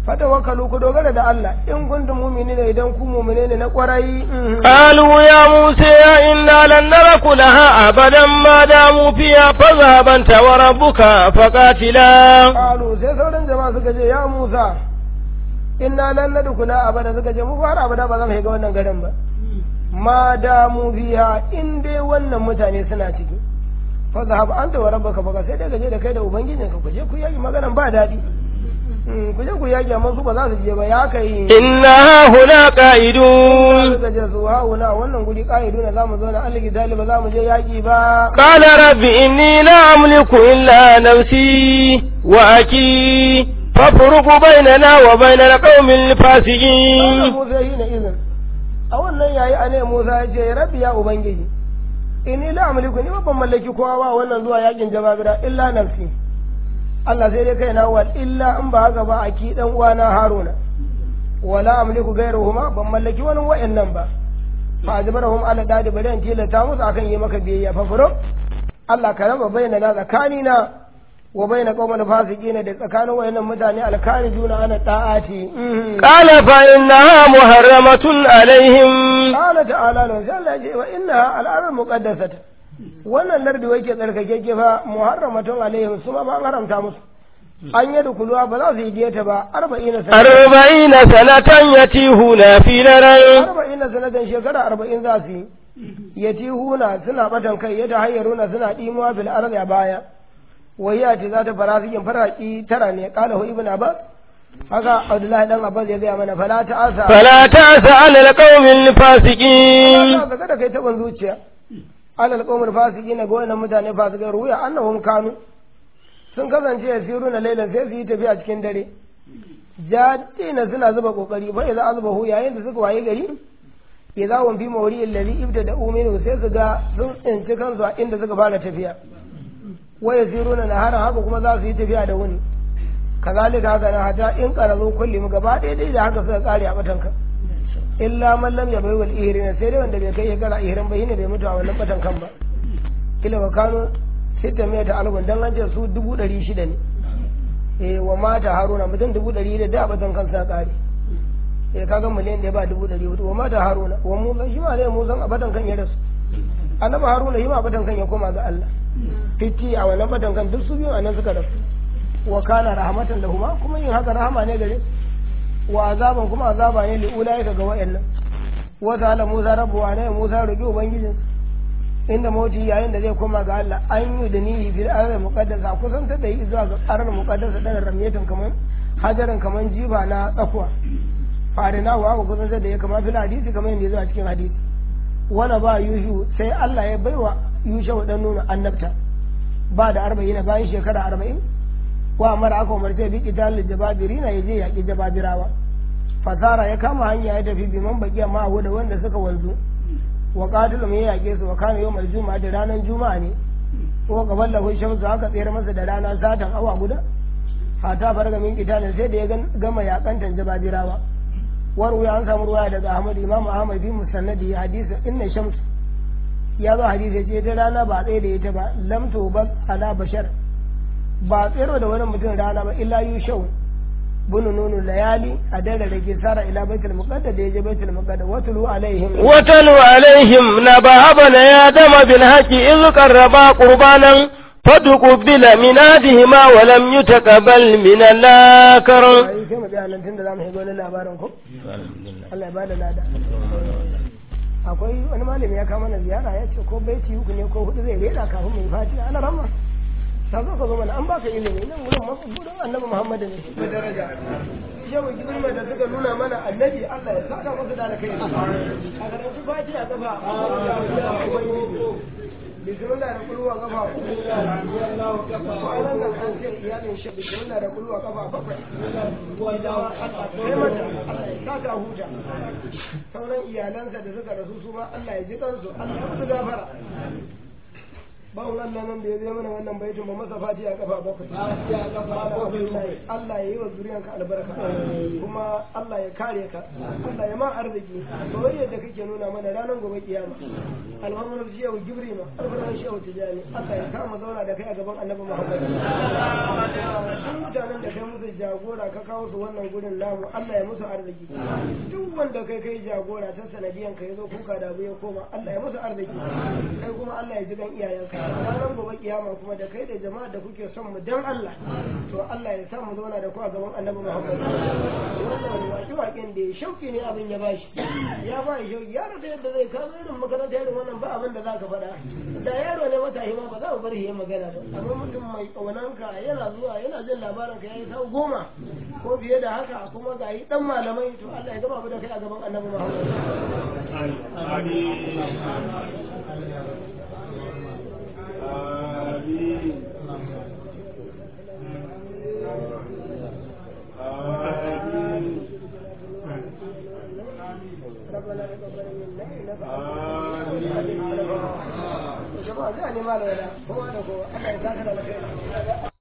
fatawakkalu ku dogara da Allah in kuntum mu'minina idan ku mu'mine ne na kwarai قالوا يا موسى إنا لن ندخلها أبدا ما داموا فيها فاذهب أنت وربك فقاتلا qalu sai sauran jama'a suka ce ya Musa inna lan nadkhula abada suka ce mu fara abada ba za mu shiga wannan garin ba ma damu biha in dai wannan mutane suna ciki fa zahab anta wa rabbuka fa sai dai gaje da kai da ubangijinka ku je ku yaki maganan ba daɗi ku je ku yaki amma su ba za su je ba ya kai إنا هنا قائدون suka je su hauna wannan guri ka'idu na zamu zo na aliki ba za mu je yaki ba قال رب إني لا أملك إلا نفسي وأخي فافرق بيننا وبين القوم Allah الفاسقين Musa yi na izin a wannan yayi a ne Musa ya ce rabbi ya ubangiji inni la amliku ni ba ban mallaki kowa ba wannan zuwa yakin jababira illa nafsi Allah sai dai kai na wal illa in ba haka ba a ki dan uwana Haruna wala amliku gairuhuma ban mallaki wani wa'annan ba fa ajbarahum ala dadi bari an tilata musu akan yi maka biyayya fa furo Allah ka raba bayyana na tsakanina wa bayyana qauman fasiqina da tsakanin wayannan mutane alkarijuna ana ta'ati Mhm. قال فإنها محرمة عليهم قال تعالى له sai Allah ya ce wa inna al'arar muqaddasata wannan lardi wake tsarkake fa muharramatun alaihim su ma ba an haramta musu an yi dukuluwa ba za su yi diyata ba arba'ina sana أربعين سنة يتيهون في الأرض arba'ina sanatan shekara arba'in za su yi yatihuna suna batan kai ya tahayyaruna suna dimuwa bil ardi a baya wahiya ce za ta fara cikin faraki tara ne kala hu ibn abbas haka abdullahi dan abbas ya gaya mana fala ta asa فلا تأس على القوم الفاسقين Allah ka da kai taban zuciya alal qawmul fasiqina ga wannan mutane fasikai ruya annahum kanu sun kasance yasiru na lailan sai su yi tafiya cikin dare jadina suna zuba kokari fa idza azbahu yayin da suka waye gari idza hum fi mawri alladhi ibtada uminu sai su ga sun tsinci kansu a inda suka fara tafiya wa yasiruna nahara haka kuma za su yi tafiya da wuni kazalika haka na hata in qarazu kulli mu gaba ɗaya dai da haka suka kare a batanka illa man lam yabai wal ihrina sai dai wanda bai kai shekara ihrin ba shine bai mutu a wannan batan kan ba kila wa kano sita mai ta algun dan an ce su dubu ɗari shida ne eh wa mata haruna mutum dubu ɗari da da batan kan sa kare eh kaga miliyan da ba dubu ɗari hudu wa mata haruna wa musa shi ma ne musan a batan kan ya rasu annabi haruna shi ma a batan kan ya koma ga Allah fiti a wannan batan kan duk su biyu a nan suka rasu wa kana rahmatan lahuma kuma yin haka rahama ne gare su wa azaban kuma azaba ne li ulaika ga wayannan wa ta'ala Musa rabbu wa ne Musa roki ubangijin inda mauti yayin da zai koma ga Allah an yi da nihi fil ardi muqaddasa kusan ta da yi zuwa ga ardi muqaddasa dan ramiyatan kaman hajaran kaman jiba na tsakuwa farina wa ku kusan da ya kama fil hadisi kaman yadda zuwa cikin hadisi wani ba yushu sai Allah ya baiwa yusha dan nuna annabta ba da arba'in bayan shekara arba'in wa mara aka umarce bi qital jababirina yaje yaki jababirawa fasara ya kama hanya ya tafi bi man baqiya ma da wanda suka wanzu wa qatilum ya yake su wa kana yawmal juma'a da ranar juma'a ne ko gaban lahu shamsu haka tsere masa da rana satan awa guda hata farga min qitalin sai da ya gama yakantan jababirawa waru ya an samu ruwaya daga Ahmad Imam Ahmad bi musannadi hadisi inna shamsu ya zo hadisi ce ta rana ba tsaye da ita ba lam tubal ala bashar ba tsero da wani mutum rana ba illa yushau bunu nunu layali a dare da ke sara ila baitul muqaddas da yaje baitul muqaddas watulu alaihim وتلو عليهم نبأ ابن آدم بالحق إذ قربا قربانا فتقبل من أحدهما ولم يتقبل من الآخر ai sai mu tsaya nan tunda zamu shiga wani labarin ko Allah ya bada lada akwai wani malami ya kama na ziyara ya ce ko baiti uku ne ko hudu zai rera kafin mu yi fatiha ana ramma ta zo ka zo mana an baka ilimi nan wurin masu gudun annabi Muhammad ne da daraja yau girma da suka nuna mana annabi Allah ya saka musu da alkai a garin su fatiha kafa bismillah da kulwa kafa kwanan nan an ce iyalin shi bismillah da kulwa kafa bakwai sai mata Allah ya saka huta sauran iyalansa da suka rasu su ma Allah ya ji kansu Allah ya musu gafara bawon Allah nan da ya zai mana wannan baitin ba masa fati a kafa bakwai Fatiha kafa bakwai. Allah ya yi wa zuriyanka albarka kuma Allah ya kare ka Allah ya ma arziki soyayya da kake nuna mana ranar gobe kiyama alhamdulillah shi yau gibri ma alhamdulillah shi yau tijani Allah ya kama zauna da kai a gaban annabi Muhammad duk mutanen da kai musu jagora ka kawo su wannan gurin namu Allah ya musu arziki duk wanda kai kai jagora ta sanadiyan ka yazo kuka da abu ya koma Allah ya musu arziki kai kuma Allah ya ji gan iyayenka ranar gobe kiyama kuma da kai da jama'a da kuke son mu dan Allah to Allah ya sa mu zauna da ku a gaban annabi Muhammad wannan waki waken da ya shauki ne abin ya bashi ya ba shi shauki ya rasa yadda zai kawo irin makaranta irin wannan ba abin da za ka faɗa da yaro ne mata hima ba za mu bar shi ya magana ba amma mutum mai ƙaunanka yana zuwa yana jin labarin ka yayi sau goma ko fiye da haka kuma ga yi dan malamai to Allah ya gama mu da kai a gaban annabi Muhammad ربنا تقبل منا انك انت jama'a zai ne malama kowa da kowa Allah ya saka da alkhairi